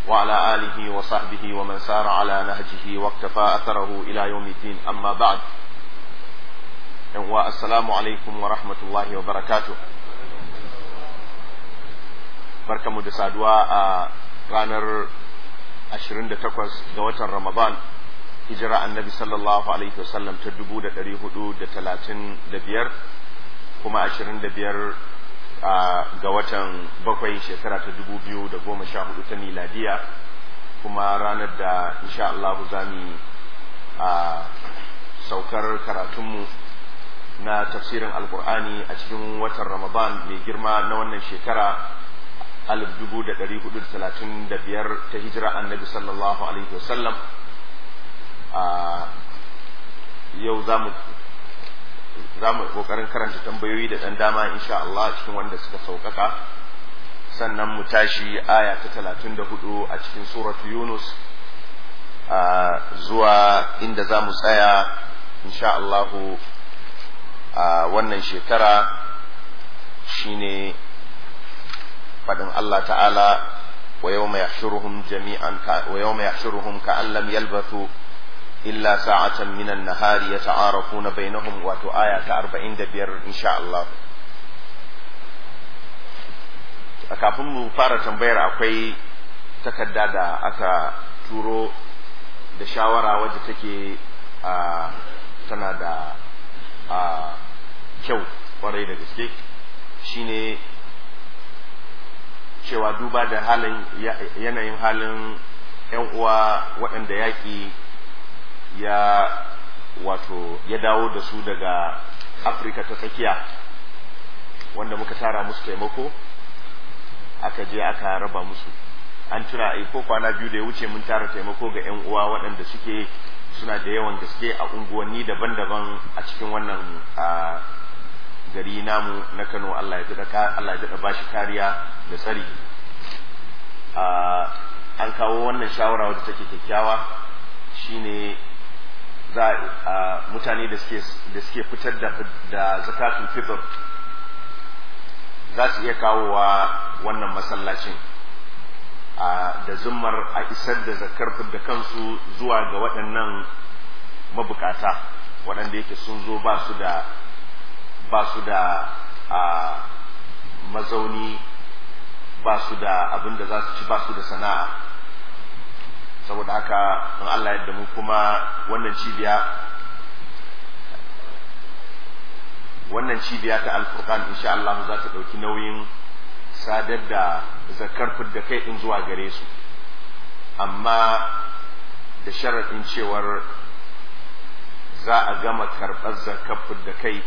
وعلى آله وصحبه ومن سار على نهجه واقتفى أثره إلى يوم الدين أما بعد والسلام عليكم ورحمة الله وبركاته barkamu da saduwa a ranar 28 ga watan Ramadan hijira annabi sallallahu alaihi wasallam ta 1435 kuma 25 ga watan bakwai shekara ta 2014 ta miladiya kuma ranar da insha Allah za mu a saukar karatunmu na tafsirin alkur'ani a cikin watan Ramadan mai girma na wannan shekara 1435 ta hijira annabi sallallahu alaihi wasallam a yau za mu za mu kokarin karanta tambayoyi da ɗan dama insha Allah cikin wanda suka sauƙaƙa sannan mu tashi aya ta talatin da hudu a cikin suratu Yunus zuwa inda za mu tsaya insha Allahu a wannan shekara shine faɗin Allah ta'ala wa yawma yahshuruhum jami'an wa yawma yahshuruhum ka'an lam yalbathu illa sa'atan minan nahari yata'arafuna bainahum wato aya ta 45 insha Allah kafin mu fara tambayar akwai takarda da aka turo da shawara wadda take tana da kyau kwarai da gaske shine cewa duba da halin yanayin halin 'yan uwa waɗanda yaƙi ya wato ya dawo da su daga afirka ta tsakiya wanda muka tara musu taimako aka je aka raba musu an tuna a ko kwana biyu da ya wuce mun tara taimako ga 'yan uwa waɗanda suke suna da yawan gaske a unguwanni daban-daban a cikin wannan gari namu na kano allah ya daɗa ba shi kariya da tsari an kawo wannan shawara wadda take kyakkyawa shine za a mutane da suke da suke fitar da da zakatul fitr za su iya kawowa wannan masallacin a da zummar a isar da zakar da kansu zuwa ga waɗannan mabukata waɗanda yake sun zo ba su da ba su da a mazauni ba su da abin da za su ci ba su da sana'a saboda haka in Allah yadda mu kuma wannan cibiya wannan cibiya ta alfurqan insha Allah za ta dauki nauyin sadar da zakar da kai din zuwa gare su amma da sharaɗin cewar za a gama karɓar zakar da kai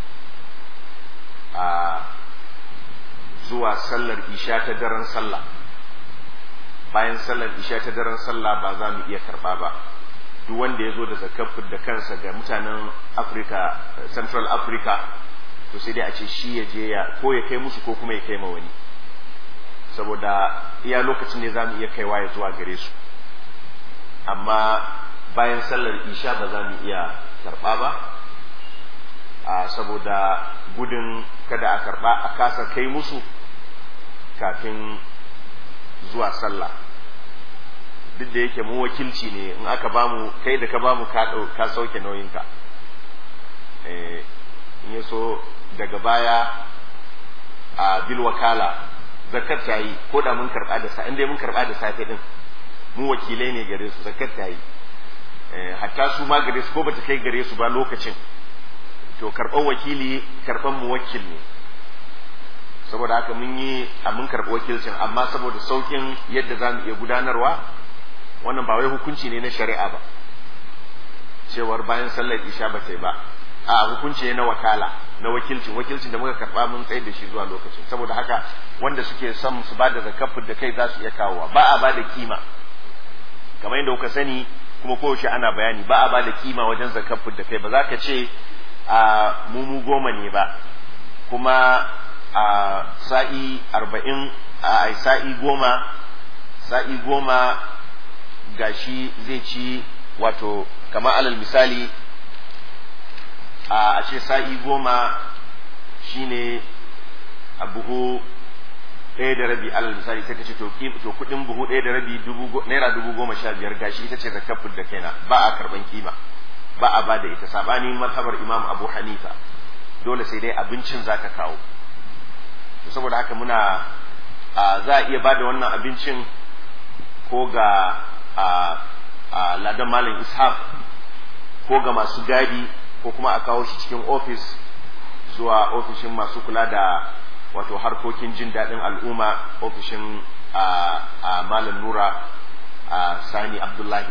a zuwa sallar isha ta daren sallah bayan sallar isha ta daren sallah ba za mu iya karba ba duk wanda ya zo da zakafin da kansa ga mutanen Africa Central Africa to sai dai a ce shi ya je ya ko ya kai musu ko kuma ya kai ma wani saboda iya lokacin ne za mu iya kaiwa ya zuwa gare su amma bayan sallar isha ba za mu iya karba ba a saboda gudun kada a karba a kasa kai musu kafin zuwa sallah duk da yake mu wakilci ne in aka bamu kai da ka bamu ka sauke nauyinka eh in ya so daga baya a bil wakala zakat ta yi ko da mun karba da sa inda mun karba da safe din mu wakilai ne gare su zakat ta yi hatta su ma gare su ko bata kai gare su ba lokacin to karɓar wakili karɓar muwakkil ne saboda haka mun yi a mun karɓi wakilcin amma saboda saukin yadda za mu iya gudanarwa wannan ba wai hukunci ne na shari'a ba cewar bayan sallar isha ba sai ba a hukunci ne na wakala na wakilcin wakilcin da muka karɓa mun tsaye da shi zuwa lokacin saboda haka wanda suke son su ba da zakafin da kai za su iya kawowa ba a ba da kima kamar yadda kuka sani kuma kowace ana bayani ba a ba da kima wajen zakafin da kai ba za ka ce a mumu goma ne ba kuma a sa'i arba'in a sa'i goma sa'i goma gashi zai ci wato kamar alal misali a ce sa'i goma shine a buhu ɗaya da rabi alal misali sai ka ce to to kuɗin buhu ɗaya da rabi dubu naira dubu goma sha biyar gashi ita ce zakar da kaina ba a karɓan kima ba a bada ita sabanin mazhabar imam abu hanifa dole sai dai abincin zaka kawo saboda haka muna za a iya bada wannan abincin ko ga ladan malam ishaq ko ga masu gadi ko kuma a kawo shi cikin ofis zuwa ofishin masu kula da wato harkokin jin daɗin al'umma ofishin malam nura sani abdullahi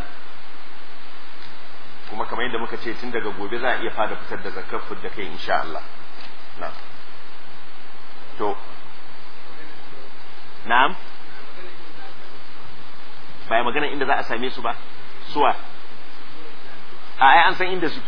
kuma kamar yadda muka ce tun daga gobe za a iya fada fitar da zakar da kai insha Allah na to na'am ba magana inda za a same su ba suwa a ai an san inda suke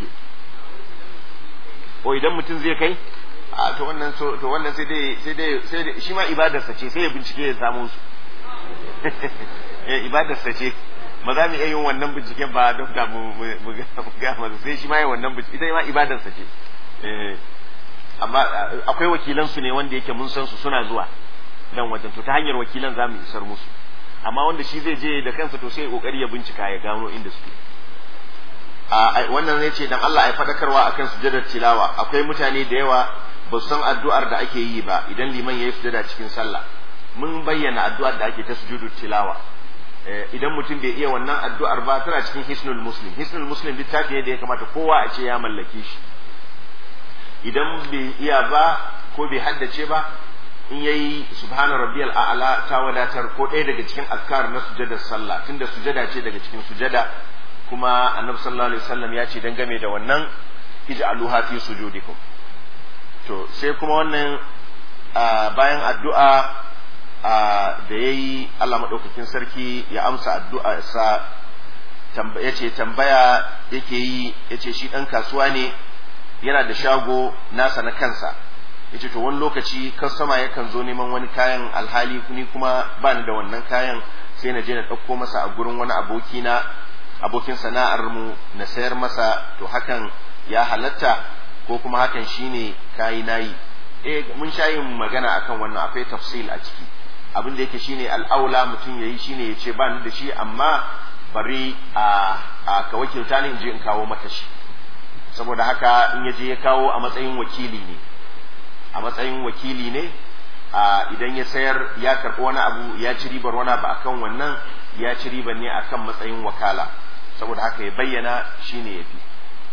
o idan mutum zai kai a to wannan so to wannan sai dai sai dai sai dai shi ma ibadarsa ce sai ya bincike ya samu su eh ibadarsa ce ba za mu iya yin wannan binciken ba don da mu mu ga masa sai shi ma yin wannan bincike ita ma ibadarsa ce eh amma akwai wakilan su ne wanda yake mun san su suna zuwa nan wajen to ta hanyar wakilan za mu isar musu amma wanda shi zai je da kansa to sai ya kokari ya bincika ya gano inda suke a wannan ne ce dan Allah ya fadakarwa akan sujadar tilawa akwai mutane da yawa ba su san addu'ar da ake yi ba idan liman yayi sujada cikin sallah mun bayyana addu'ar da ake ta sujudul tilawa idan mutum bai iya wannan addu'ar ba tana cikin hisnul muslim hisnul muslim littafi ne da ya kamata kowa a ce ya mallake shi idan bai iya ba ko bai haddace ba in yayi subhana rabbiyal a'la ta wadatar ko ɗaya daga cikin azkar na sujadar sallah tunda sujada ce daga cikin sujada kuma annabi sallallahu alaihi wasallam ya ce dangane da wannan ij'aluha fi sujudikum to sai kuma wannan bayan addu'a da yayi Allah madaukakin sarki ya amsa addu'a sa yace tambaya yake yi yace shi dan kasuwa ne yana da shago nasa na kansa yace to wani lokaci kastama yakan zo neman wani kayan alhali ni kuma ba ni da wannan kayan sai na je na ɗauko masa a gurin wani abokina abokin sana'ar mu na sayar masa to hakan ya halatta ko kuma hakan shine kayi nayi eh mun sha yin magana akan wannan akwai tafsil a ciki abin da yake shine al'aula mutum yayi shine ya ce ba ni da shi amma bari a ka wakilta ni in je in kawo maka shi saboda haka in ya je ya kawo a matsayin wakili ne a matsayin wakili ne a idan ya sayar ya karɓi wani abu ya ci ribar wani abu akan wannan ya ci ribar ne akan matsayin wakala saboda haka ya bayyana shine ya fi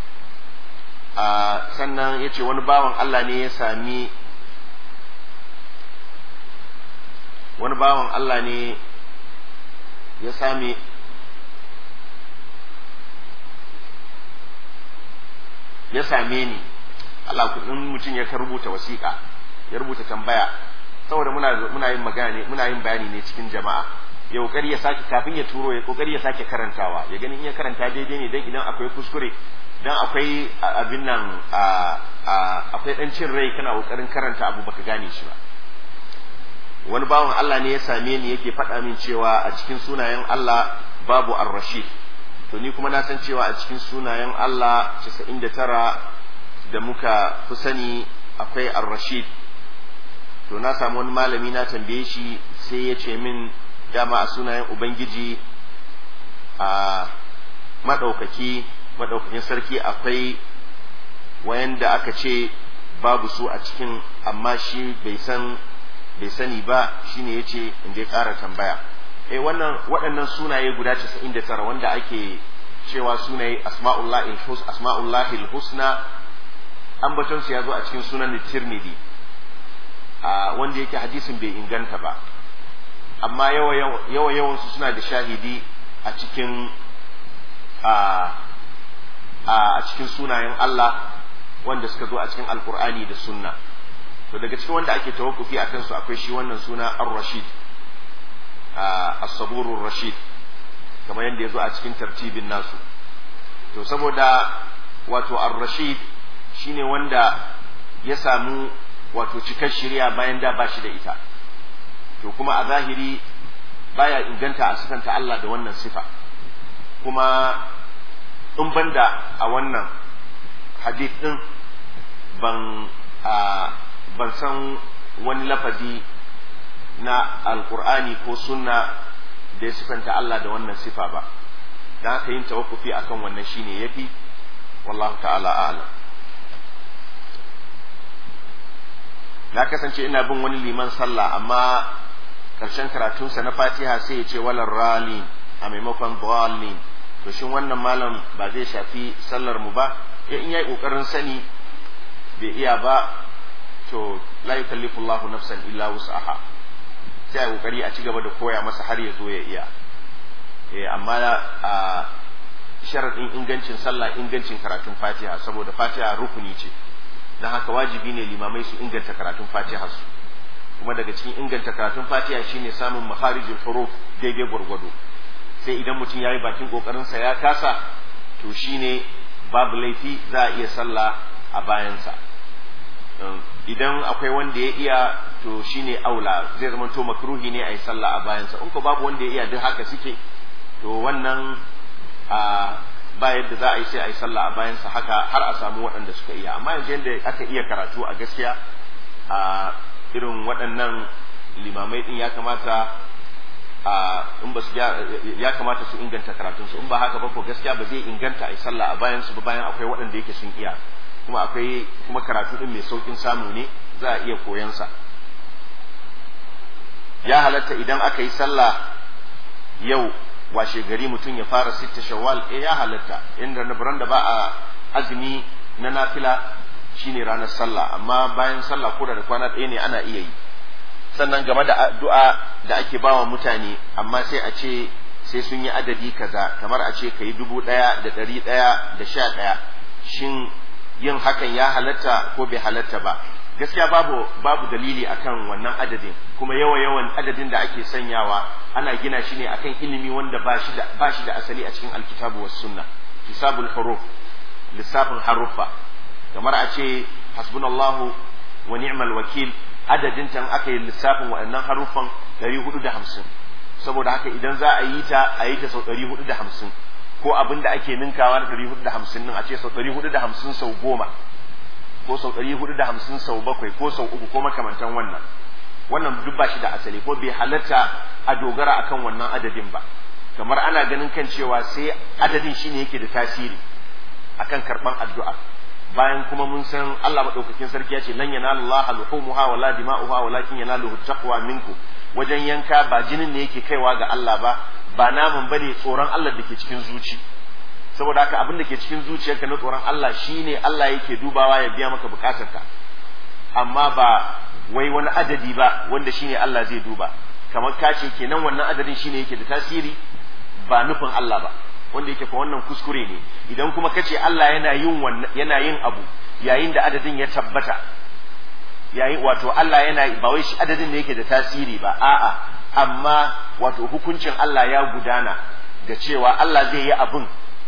sannan ya ce wani bawan Allah ne ya sami wani bawan Allah ne ya sami ya same ni Allah in mutum ya ka rubuta wasiƙa ya rubuta tambaya saboda muna muna yin magana ne muna yin bayani ne cikin jama'a ya kokari ya sake kafin ya turo ya kokari ya sake karantawa ya gani in ya karanta daidai ne dan idan akwai kuskure dan akwai abin nan akwai dan cin rai kana kokarin karanta abu baka gane shi ba wani bawan Allah ne ya same ni yake faɗa min cewa a cikin sunayen Allah babu ar-rashid to ni kuma na san cewa a cikin sunayen Allah 99 da muka fi sani akwai ar-rashid to na samu wani malami na tambaye shi sai ya ce min dama a sunayen ubangiji a maɗaukaki maɗaukakin sarki akwai wayanda aka ce babu su a cikin amma shi bai san bai sani ba shine ya ce in je ƙara tambaya eh wannan waɗannan sunaye guda 99 wanda ake cewa sunaye asma'ullahi hus asma'ullahi husna ambaton su ya zo a cikin sunan tirmidhi a wanda yake hadisin bai inganta ba amma yawa yawan su suna da shahidi a cikin a a cikin sunayen Allah wanda suka zo a cikin alkur'ani da sunna to daga cikin wanda ake tawakkufi akan su akwai shi wannan suna ar-rashid as-saburur rashid kamar yadda ya zo a cikin tartibin nasu to saboda wato ar-rashid shine wanda ya samu wato cikar shari'a bayan da ba shi da ita to kuma a zahiri baya inganta a sifanta Allah da wannan sifa kuma in banda a wannan hadith din ban ban san wani lafazi na alkur'ani ko sunna da ya sifanta Allah da wannan sifa ba dan haka yin tawakkufi akan wannan shine yafi wallahu ta'ala a'lam na kasance ina bin wani liman sallah amma karshen karatunsa na fatiha sai ya ce walar ralin a maimakon dhalin to shin wannan malam ba zai shafi sallar mu ba ya in yayi kokarin sani bai iya ba to la yukallifu Allahu nafsan illa wus'aha sai a kokari a ci gaba da koya masa har ya zo ya iya eh amma a sharadin ingancin sallah ingancin karatun fatiha saboda fatiha rukuni ce dan haka wajibi ne limamai su inganta karatun fatiha su kuma daga cikin inganta karatun fatiha shine samun makharijul huruf daidai gwargwado sai idan mutum yayi bakin kokarinsa ya kasa to shine babu laifi za a iya sallah a bayansa idan akwai wanda ya iya to shine aula zai zama to makruhi ne a yi sallah a bayansa in ko babu wanda ya iya duk haka suke to wannan a ba yadda za a yi sai a yi sallah a bayansa haka har a samu waɗanda suka iya amma yanzu yadda aka iya karatu a gaskiya a irin waɗannan limamai ɗin ya kamata a in ba su ya kamata su inganta karatunsu in ba haka ba ko gaskiya ba zai inganta a yi sallah a bayansu ba bayan akwai waɗanda yake sun iya kuma akwai kuma karatu din mai saukin samu ne za a iya koyansa ya halatta idan aka yi sallah yau washe gari mutum ya fara sitta shawwal eh ya halatta inda na da ba a azumi na nafila shine ranar sallah amma bayan sallah ko da kwana ɗaya ne ana iya yi sannan game da addu'a da ake bawa mutane amma sai a ce sai sun yi adadi kaza kamar a ce ka yi dubu ɗaya da ɗari ɗaya da sha ɗaya shin yin hakan ya halatta ko bai halatta ba gaskiya babu babu dalili akan wannan adadin kuma yawa yawan adadin da ake sanyawa ana gina shi ne akan ilimi wanda ba shi da ba shi da asali a cikin alkitabu was sunna hisabul huruf lissafin haruffa kamar a ce hasbunallahu wa ni'mal wakil adadin tan aka yi lissafin waɗannan haruffan 450 saboda haka idan za a yi ta a yi ta sau 450 ko abin da ake ninkawa na ɗari hudu da hamsin nan a ce sau ɗari hudu da hamsin sau goma ko sau ɗari hudu da hamsin sau bakwai ko sau uku ko makamantan wannan wannan duk ba shi da asali ko bai halatta a dogara akan wannan adadin ba kamar ana ganin kan cewa sai adadin shine yake da tasiri akan karɓan addu'a bayan kuma mun san Allah madaukakin sarki ya ce lan yanalu Allah luhumuha wala dima'uha walakin yanaluhu taqwa minku wajen yanka ba jinin ne yake kaiwa ga Allah ba ba naman bane tsoron Allah da ke cikin zuci saboda haka abin da ke cikin zuciyarka na tsoron Allah shine Allah yake dubawa ya biya maka bukatarka amma ba wai wani adadi ba wanda shine Allah zai duba kamar ka ce kenan wannan adadin shine yake da tasiri ba nufin Allah ba wanda yake fa wannan kuskure ne idan kuma kace Allah yana yin wannan yana yin abu yayin da adadin ya tabbata yayin wato Allah yana ba wai shi adadin ne yake da tasiri ba a'a amma wato hukuncin Allah ya gudana da cewa Allah zai yi abin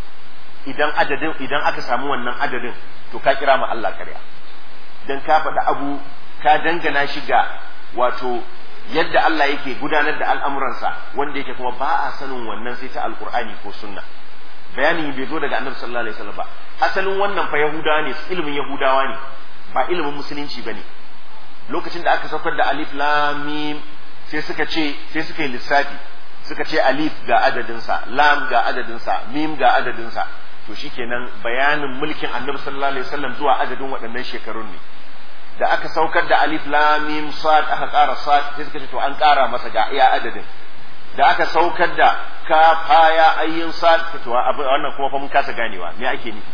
idan adadin idan aka samu wannan adadin to ka kira ma Allah ƙarya dan ka faɗi abu ka dangana shi ga wato yadda Allah yake gudanar da al'amuransa wanda yake kuma ba a sanin wannan sai ta alkur'ani ko sunna bayani bai zo daga annabi sallallahu alaihi wasallam ba asalin wannan fa yahudawa ne ilimin yahudawa ne ba ilimin musulunci bane lokacin da aka saukar da alif lam mim sai suka ce sai suka yi lissafi suka ce alif ga adadinsa lam ga adadinsa mim ga adadinsa to shikenan bayanin mulkin annabi sallallahu alaihi wasallam zuwa adadin waɗannan shekarun ne da aka saukar da alif lam mim sad aka ƙara sad sai suka ce to an ƙara masa ga iya adadin da aka saukar da ka faya ayyin sad to wannan kuma fa mun kasa ganewa me ake nufi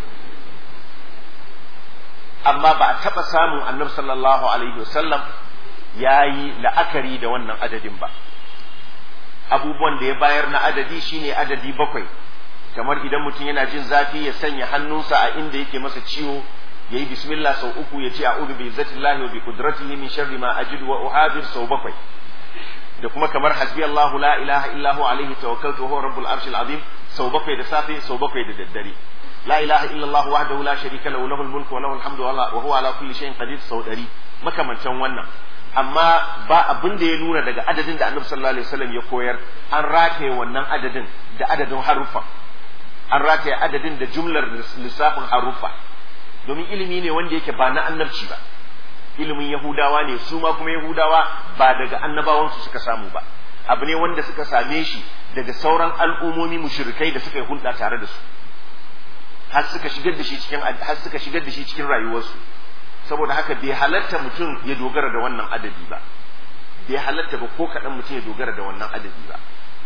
amma ba a taɓa samun annabi sallallahu alaihi wasallam ya yi la'akari da wannan adadin ba abubuwan da ya bayar na adadi shine adadi bakwai kamar idan mutum yana jin zafi ya sanya hannunsa a inda yake masa ciwo yayi bismillah sau uku ya ce a'udhu bi izzatillahi wa bi qudratihi min sharri ma ajidu wa uhadir sau bakwai da kuma kamar hasbi Allahu la ilaha illa hu alaihi tawakkaltu wa huwa rabbul arshil azim sau bakwai da safe sau bakwai da daddare la ilaha illa Allah wahdahu la sharika lahu lahul mulku wa lahul hamdu wa huwa ala kulli shay'in qadir sau dari makamantan wannan amma ba abin da ya nuna daga adadin da annabi sallallahu alaihi wasallam ya koyar an rataye wannan adadin da adadin haruffa an rataye adadin da jumlar lissafin haruffa domin ilimi ne wanda yake ba na annabci ba ilimin yahudawa ne su ma kuma yahudawa ba daga annabawansu suka samu ba abu ne wanda suka same shi daga sauran al'umomi mushrikai da suka yi hulɗa tare da su har suka shigar da shi cikin har suka shigar da shi cikin rayuwarsu saboda haka bai halatta mutum ya dogara da wannan adadi ba bai halatta ba ko kaɗan mutum ya dogara da wannan adadi ba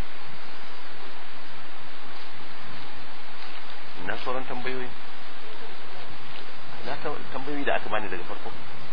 na sauran tambayoyi na tambayoyi da aka bani daga farko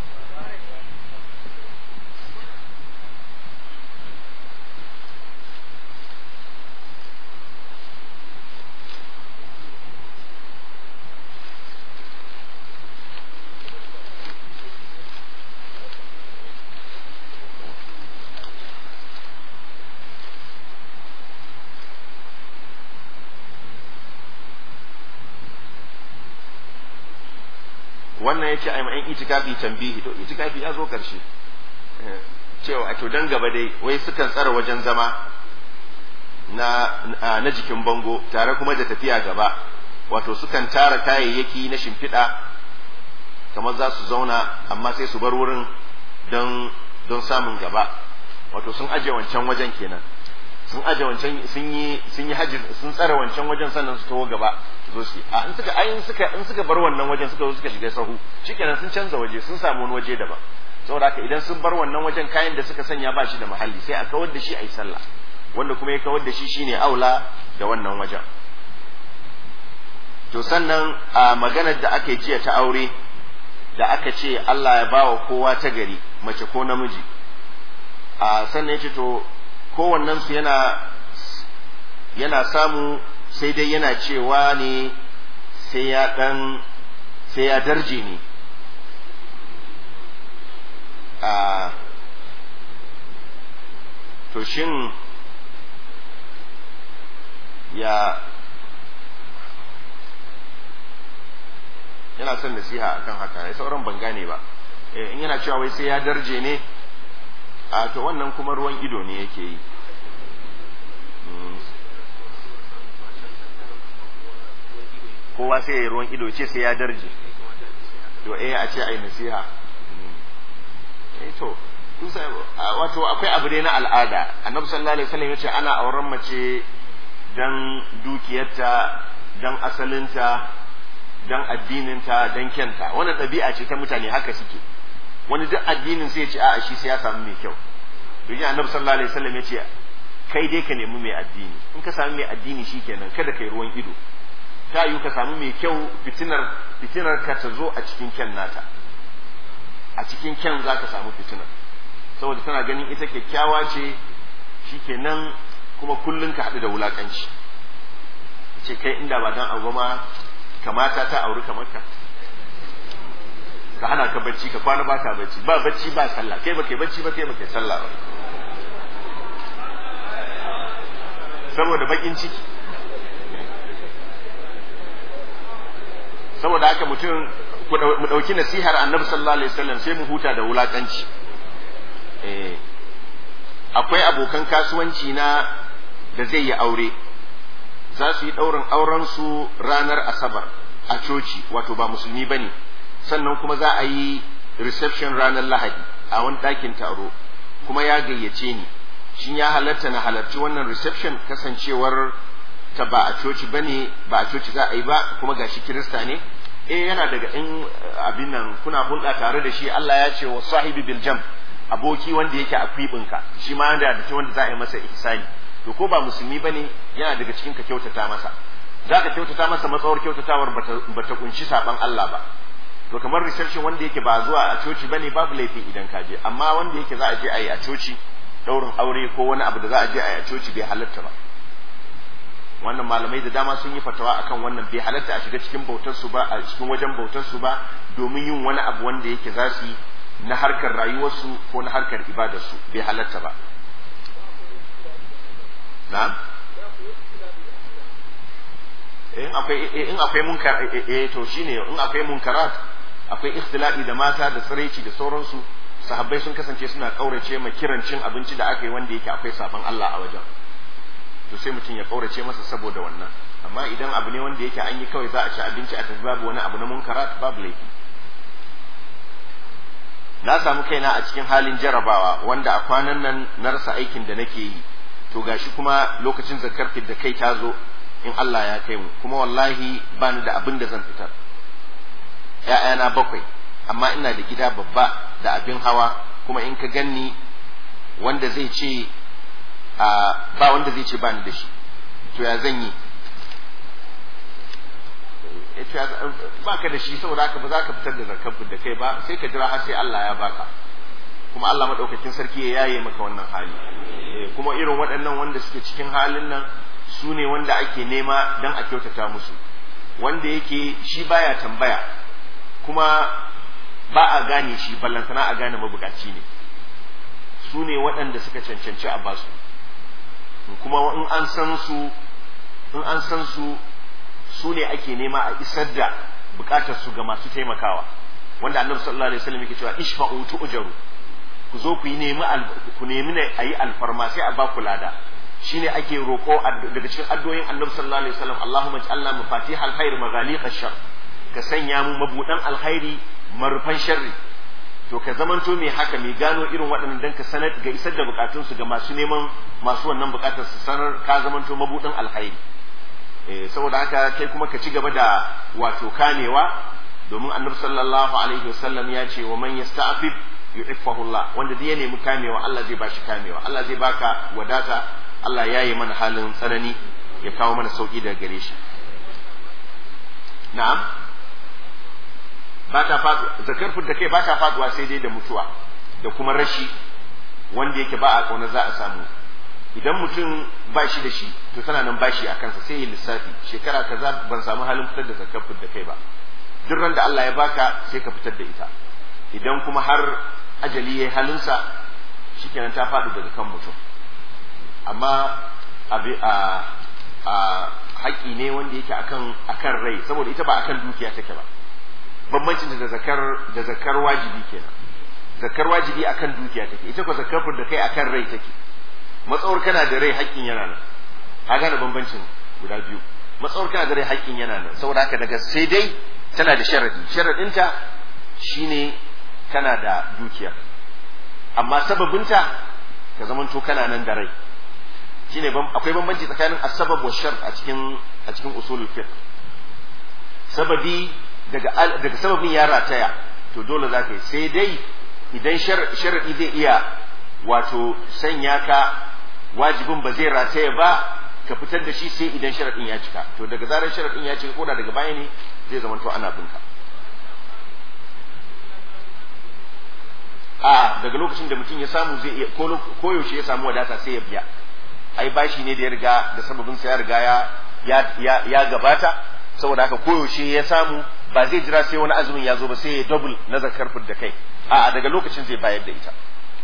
wannan ya ce a ma'in itikafi tambihi to itikafi ya zo karshe cewa a to dan gaba dai wai sukan tsara wajen zama na na jikin bango tare kuma da tafiya gaba wato sukan tara kayayyaki na shimfiɗa kamar za su zauna amma sai su bar wurin don don samun gaba wato sun aje wancan wajen kenan sun aje wancan sun yi sun yi haji sun tsara wancan wajen sannan su taho gaba zo su a in suka ayin suka in suka bar wannan wajen suka zo suka shiga sahu shikenan sun canza waje sun samu wani waje daban saboda haka idan sun bar wannan wajen kayan da suka sanya ba shi da mahalli sai a kawar da shi a yi sallah wanda kuma ya kawar da shi shine aula da wannan wajen to sannan a maganar da aka jiya ta aure da aka ce Allah ya bawa kowa ta gari mace ko namiji a sannan ya ce to kowannen su yana yana samu sai dai yana cewa ne sai ya dan sai ya darje ne a to shin ya yana son nasiha akan haka ya sauran ban gane ba in yana cewa wai sai ya darje ne a to wannan kuma ruwan ido ne yake yi kowa sai ya yi ruwan ido ce sai ya darje to eh a ce ai nasiha eh to wato akwai abu dai na al'ada annabi sallallahu alaihi wasallam yace ana auren mace dan dukiyarta dan asalinta dan addininta dan kyanta wannan ɗabi'a ce ta mutane haka suke wani duk addinin sai ya ce a'a shi sai ya samu mai kyau to yi annabi sallallahu alaihi wasallam ya ce kai dai ka nemi mai addini in ka samu mai addini shikenan kada kai ruwan ido ta yi ka samu mai kyau fitinar fitinar ka ta zo a cikin kyan nata a cikin kyan za ka samu fitinar saboda tana ganin ita kyakkyawa ce shikenan kuma kullun ka haɗu da wulakanci ce kai inda ba dan abu ma kamata ta auri kamar ka ka hana ka bacci ka kwana ba ka bacci ba bacci ba sallah kai ba kai bacci ba kai ba kai sallah ba saboda bakin ciki saboda haka mutum mu ɗauki nasihar annabi sallallahu alaihi wasallam sai mu huta da wulakanci eh akwai abokan kasuwanci na da zai yi aure za su yi ɗaurin auren su ranar asabar a coci wato ba musulmi bane sannan kuma za a yi reception ranar lahadi a wani ɗakin taro kuma ya gayyace ni shin ya halatta na halarci wannan reception kasancewar ta ba a coci ba ne ba a coci za a yi ba kuma gashi kirista ne eh yana daga in abin nan kuna hulɗa tare da shi Allah ya ce wa sahibi bil jam aboki wanda yake a kwibinka shi ma da da wanda za a yi masa ihsani to ko ba musulmi bane yana daga cikin ka kyautata masa za ka kyautata masa matsawar kyautatawar bata kunshi saban Allah ba to kamar reception wanda yake ba zuwa a coci bane babu laifi idan ka je amma wanda yake za a je a yi a coci daurin aure ko wani abu da za a je a yi a coci bai halatta ba wannan malamai da dama sun yi fatawa akan wannan bai halatta a shiga cikin bautar su ba a cikin wajen bautar su ba domin yin wani abu wanda yake za su yi na harkar rayuwarsu ko na harkar ibadar su bai halatta ba na'am in akwai in akwai munkar eh to shine in akwai munkarat akwai ikhtilafi da mata da tsiraici da sauransu sahabbai sun kasance suna kaurace ma kiran cin abinci da aka yi wanda yake akwai safan Allah a wajen to sai mutum ya kaurace masa saboda wannan amma idan abu ne wanda yake an yi kawai za a ci abinci a tafi babu wani abu na munkarat babu laifi na samu kaina a cikin halin jarabawa wanda a kwanan nan na rasa aikin da nake yi to gashi kuma lokacin zakar da kai ta zo in Allah ya kai mu kuma wallahi ba ni da abin da zan fitar ‘ya'yana bakwai amma ina da gida babba da abin hawa kuma in ka ganni wanda zai ce ba wanda zai ce ba ni da shi to ya zan yi ba ka da shi saboda haka ba za ka fitar da zakar da kai ba sai ka jira har sai Allah ya baka kuma Allah madaukakin sarki ya yaye maka wannan hali kuma irin waɗannan wanda suke cikin halin nan su ne wanda ake nema don a kyautata musu wanda yake shi baya tambaya kuma ba a gane shi ballantana a gane mabukaci ne su ne waɗanda suka cancanci a basu kuma in an san su in an san su su ne ake nema a isar da bukatar su ga masu taimakawa wanda annabi sallallahu alaihi wasallam yake cewa ishfa'u tu'jaru ku zo ku yi nemi ku nemi ne ayi alfarma sai a ba ku lada shine ake roko daga cikin addu'o'in annabi sallallahu alaihi wasallam Allahumma ij'alna mafatihal khair maghaliqash shar ka sanya mu mabudan alkhairi marufan sharri to ka zamanto mai haka mai gano irin waɗannan dan ka sanar ga isar da bukatun su ga masu neman masu wannan bukatar su sanar ka zamanto mabudan alkhairi eh saboda haka kai kuma ka ci gaba da wato kamewa domin annabi sallallahu alaihi wasallam ya ce wa man yasta'fif yu'iffahu Allah wanda duk ya nemi kamewa Allah zai bashi kamewa Allah zai baka wadata Allah ya yi mana halin tsanani ya kawo mana sauki daga gare shi na'am ba ta faɗu zakar da kai ba ta faɗuwa sai dai da mutuwa da kuma rashi wanda yake ba a kauna za a samu idan mutum ba shi da shi to tana nan bashi a kansa sai ya lissafi shekara kaza ban samu halin fitar da zakar da kai ba duk ran da Allah ya baka sai ka fitar da ita idan kuma har ajali yayi halinsa shikenan ta faɗi daga kan mutum amma abi a a haƙi ne wanda yake akan akan rai saboda ita ba akan dukiya take ba bambancin da zakar da zakar wajibi kenan zakar wajibi akan dukiya take ita ko zakar da kai akan rai take matsawar kana da rai haƙƙin yana nan ka gane bambancin guda biyu matsawar kana da rai haƙƙin yana nan saboda haka daga sai dai tana da sharadi sharadinta shine kana da dukiya amma sababinta ka zamanto kana nan da rai shine akwai bambanci tsakanin asbab wa shar a cikin a cikin usulul fiqh sababi daga daga sababin ya rataya to dole za ka yi sai dai idan sharadi zai iya wato sanya ka wajibin ba zai rataya ba ka fitar da shi sai idan sharadin ya cika to daga zarar sharadin ya cika koda daga baya ne zai zama to ana binka a daga lokacin da mutum ya samu zai iya ko yaushe ya samu wadata sai ya biya ai bashi ne da ya riga da sababin sa ya riga ya ya ya gabata saboda haka koyaushe ya samu ba zai jira sai wani azumin ya zo ba sai ya double na zakar da kai a daga lokacin zai bayar da ita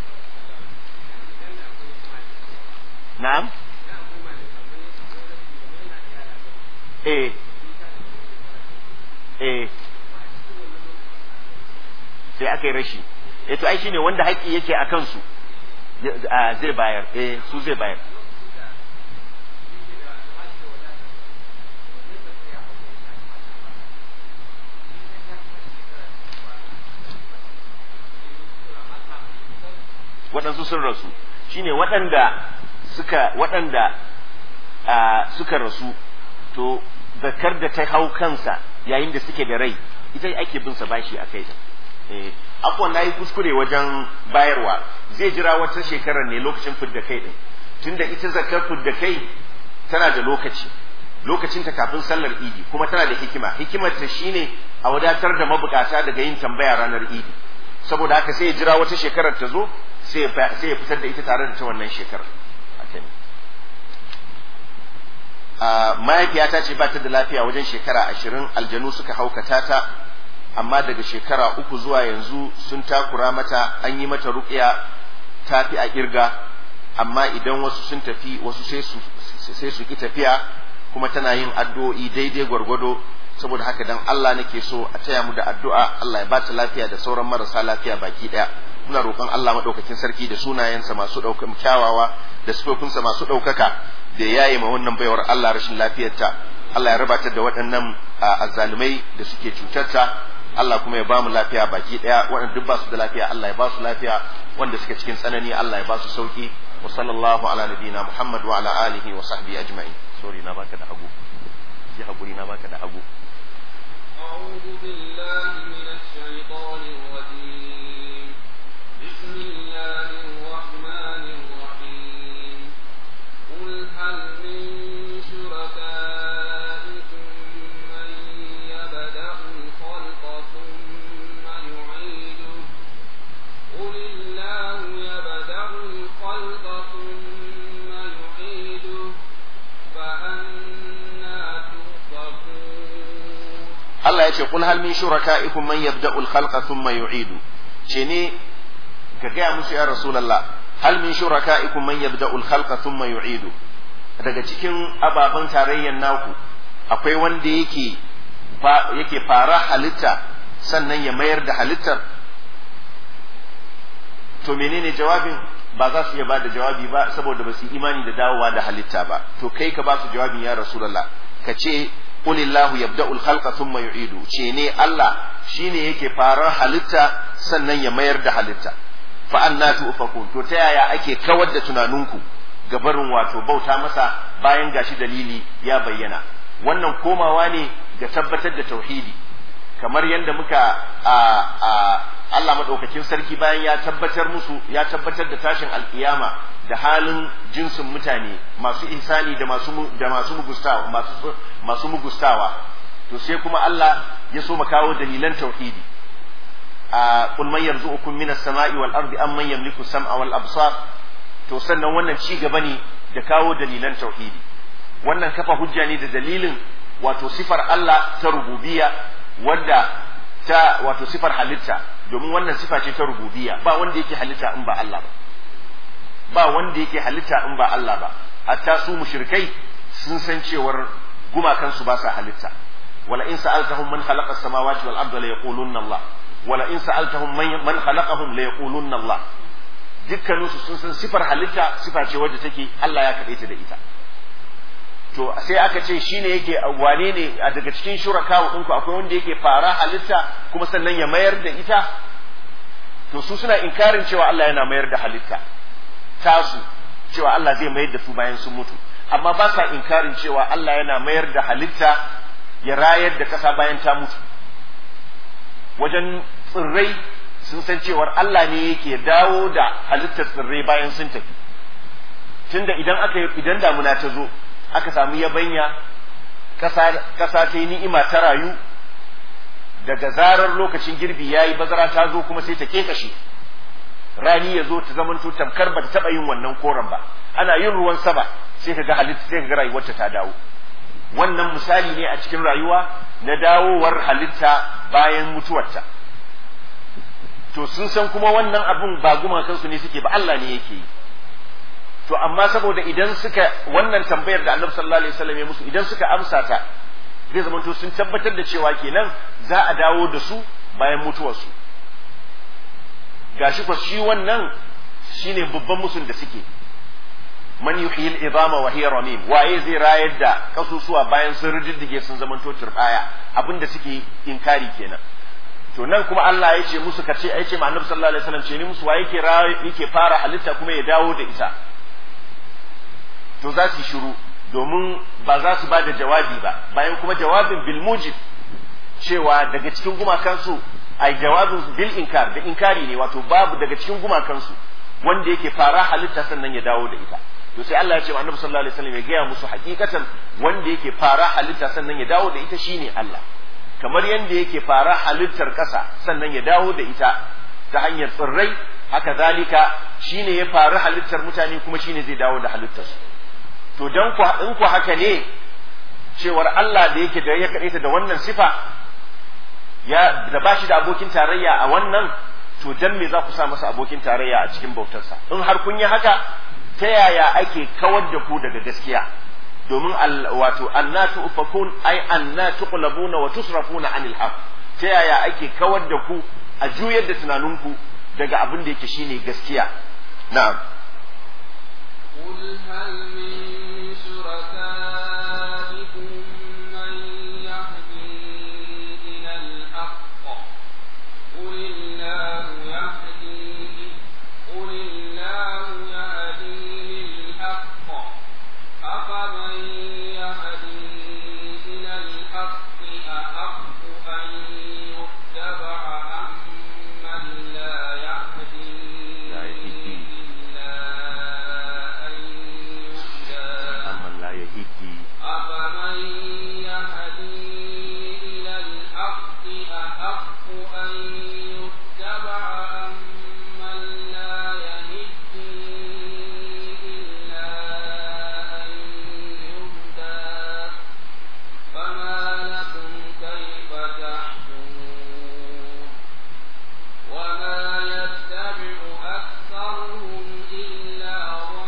na'am eh eh sai aka yi rashi eh to ai shine wanda haƙƙi yake a kansu zai bayar eh su zai bayar waɗansu sun rasu shine waɗanda suka waɗanda suka rasu to zakar da ta hau kansa yayin da suke da rai ita ake bin sa bashi a kai eh akwai nayi kuskure wajen bayarwa zai jira wata shekarar ne lokacin fidda kai din tunda ita zakar fidda kai tana da lokaci lokacin ta kafin sallar idi kuma tana da hikima hikimar ta shine a wadatar da mabukata daga yin tambaya ranar idi saboda haka sai ya jira wata shekarar ta zo sai ya fitar da ita tare da ta wannan shekarar haka ne mahaifiyata ce ba ta da lafiya wajen shekara ashirin aljanu suka haukata ta amma daga shekara uku zuwa yanzu sun takura mata an yi mata ruƙya ta fi a kirga amma idan wasu sun tafi wasu sai su ki tafiya kuma tana yin addu'o'i daidai gwargwado saboda haka dan Allah nake so a taya mu da addu'a Allah ya bata lafiya da sauran marasa lafiya baki daya muna roƙon Allah madaukakin sarki da sunayensa masu ɗaukar kyawawa da sifofinsa masu ɗaukaka da yayi ma wannan baiwar Allah rashin lafiyarta Allah ya rabata da waɗannan azzalumai da suke cutarta Allah kuma ya ba mu lafiya baki daya waɗanda duk ba su da lafiya Allah ya ba su lafiya wanda suka cikin tsanani Allah ya ba su sauki wa sallallahu ala nabiyina Muhammad wa ala alihi wa sahbihi ajma'in sorry na baka da hagu ji hakuri na baka da hagu أعوذ بالله من الشيطان الرجيم بسم الله الرحمن الرحيم قل هل من شركائكم من يبدأ الخلق ثم يعيده قل الله يبدأ الخلق ثم يعيده فأنا تؤفكون Allah ya ce qul hal min shuraka'ikum man yabda'u al-khalqa thumma yu'idu ce ne ka gaya musu ya rasulullah hal min shuraka'ikum man yabda'u al-khalqa thumma yu'idu daga cikin ababen tarayyan naku akwai wanda yake yake fara halitta sannan ya mayar da halittar to menene jawabin ba za su iya ba da jawabi ba saboda ba su imani da dawowa da halitta ba to kai ka ba su jawabin ya rasulullah ka ce qulillahu yabda'ul khalqa thumma yu'idu ce ne Allah shine yake farar halitta sannan ya mayar da halitta fa anna tu'fakun to ta yaya ake kawar da tunaninku ga barin wato bauta masa bayan gashi dalili ya bayyana wannan komawa ne ga tabbatar da tauhidi kamar yadda muka a a Allah madaukakin sarki bayan ya tabbatar musu ya tabbatar da tashin alkiyama da halin jinsin mutane masu insani da masu da masu mugustawa masu masu mugustawa to sai kuma Allah ya so kawo dalilan tauhidi a qul man yarzuqukum minas sama'i wal ardi amman yamliku sam'a wal absar to sannan wannan ci gaba ne da kawo dalilan tauhidi wannan kafa hujja ne da dalilin wato sifar Allah ta rububiyya wadda ta wato sifar halitta domin wannan sifa ce ta rububiyya ba wanda yake halitta in ba Allah ba ba wanda yake halitta in ba Allah ba hatta su mushrikai sun san cewar gumakan su ba sa halitta wala in sa'altahum man khalaqa as-samawati wal arda la yaqulunna Allah wala in sa'altahum man khalaqahum la yaqulunna Allah dukkanin su sun san sifar halitta sifa ce wadda take Allah ya kaɗe ta da ita to sai aka ce shine yake wane ne a daga cikin shuraka ɗinku akwai wanda yake fara halitta kuma sannan ya mayar da ita to su suna inkarin cewa Allah yana mayar da halitta tasu cewa Allah zai mayar da su bayan sun mutu amma ba sa inkarin cewa Allah yana mayar da halitta ya rayar da ƙasa bayan ta mutu wajen tsirrai sun san cewar Allah ne yake dawo da halittar tsirrai bayan sun tafi tunda idan aka idan damuna ta zo aka samu yabanya ƙasa ƙasa ta yi ni'ima ta rayu daga zarar lokacin girbi yayi bazara ta zo kuma sai ta kekashe rani ya zo ta zamanto tamkar ba ta taɓa yin wannan koren ba ana yin ruwan sama sai ka ga halitta sai ka ga rayuwarta ta dawo wannan misali ne a cikin rayuwa na dawowar halitta bayan mutuwarta to sun san kuma wannan abun ba gumakansu ne suke ba Allah ne yake yi to amma saboda idan suka wannan tambayar da Annabi sallallahu alaihi wasallam ya musu idan suka amsa ta zai zama to sun tabbatar da cewa kenan za a dawo da su bayan mutuwarsu gashi ko shi wannan shine babban musun da suke man yuhyil idama wa hiya ramim waye zai rayar da kasusuwa bayan sun riddige sun zama to turbaya abinda suke inkari kenan to nan kuma Allah ya ce musu kace ya ce ma Annabi sallallahu alaihi wasallam ce ni musu waye yake yake fara halitta kuma ya dawo da ita to za su shiru domin ba za su ba da jawabi ba bayan kuma jawabin bil mujib cewa daga cikin gumakansu ai jawabin bil inkar da inkari ne wato babu daga cikin gumakansu wanda yake fara halitta sannan ya dawo da ita to sai Allah ya ce wa Annabi sallallahu alaihi wasallam ya gaya musu hakikatan wanda yake fara halitta sannan ya dawo da ita shine Allah kamar yadda yake fara halittar ƙasa sannan ya dawo da ita ta hanyar tsirrai haka zalika shine ya fara halittar mutane kuma shine zai dawo da halittarsu to dan ku in ku haka ne cewar Allah da yake da ya kadaita da wannan sifa ya da bashi da abokin tarayya a wannan to dan me za ku sa masa abokin tarayya a cikin bautarsa in har kun yi haka ta yaya ake kawar da ku daga gaskiya domin wato annatu ufakun ai annatu qulabuna wa tusrafuna anil haq ta yaya ake kawar da ku a juyar da tunaninku daga abin da yake shine gaskiya na'am قل هل من شركائكم من يهدي إلى الحق أفمن يهدي إلى الحق أحق أن يتبع أم من لا يهدي لا يهدي. إلا أن يهدى amma la yahidi أفمن يهدي إلى الحق أحق أن يتبع أم من لا يهدي إلا أن يهدى فما لكم كيف تحكمون وما يتبع أكثرهم إلا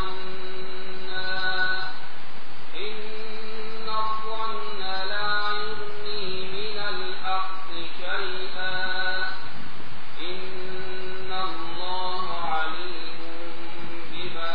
ظنا إن الظن لا يغني من الحق شيئا إن الله عليم بما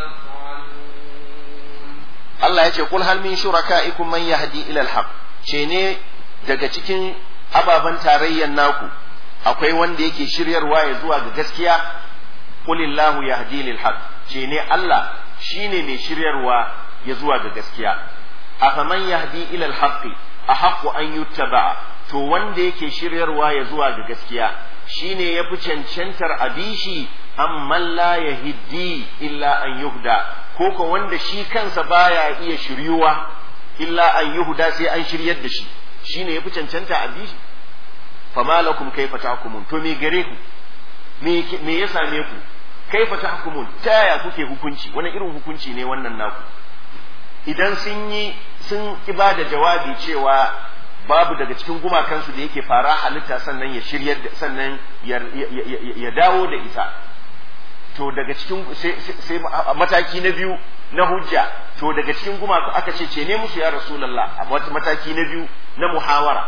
يفعلون Allah ya ce kul hal min shuraka'ikum man yahdi ila al-haq ce ne daga cikin ababen tarayyan naku akwai wanda yake shiryarwa ya zuwa ga gaskiya qulillahu yahdi lil haq ce ne Allah shine mai shiryarwa ya zuwa ga gaskiya afaman yahdi ila al-haq ahaqqu an yuttaba to wanda yake shiryarwa ya zuwa ga gaskiya shine yafi cancantar abishi amman la yahdi illa an yuhda ko ko wanda shi kansa baya iya shiryuwa illa an yuhda sai an shiryar da shi shine yafi cancanta a bi shi fama lakum kaifa tahkumun to me gare ku me me ya same ku kaifa tahkumun ta yaya kuke hukunci wani irin hukunci ne wannan naku idan sun yi sun kiba da jawabi cewa babu daga cikin gumakansu da yake fara halitta sannan ya shiryar da sannan ya, ya- ya- ya dawo da ita to daga cikin sai, sai- sai mataki na biyu na hujja to daga cikin gumaka aka ce ce ne musu ya rasulullah a mat- mataki na biyu na muhawara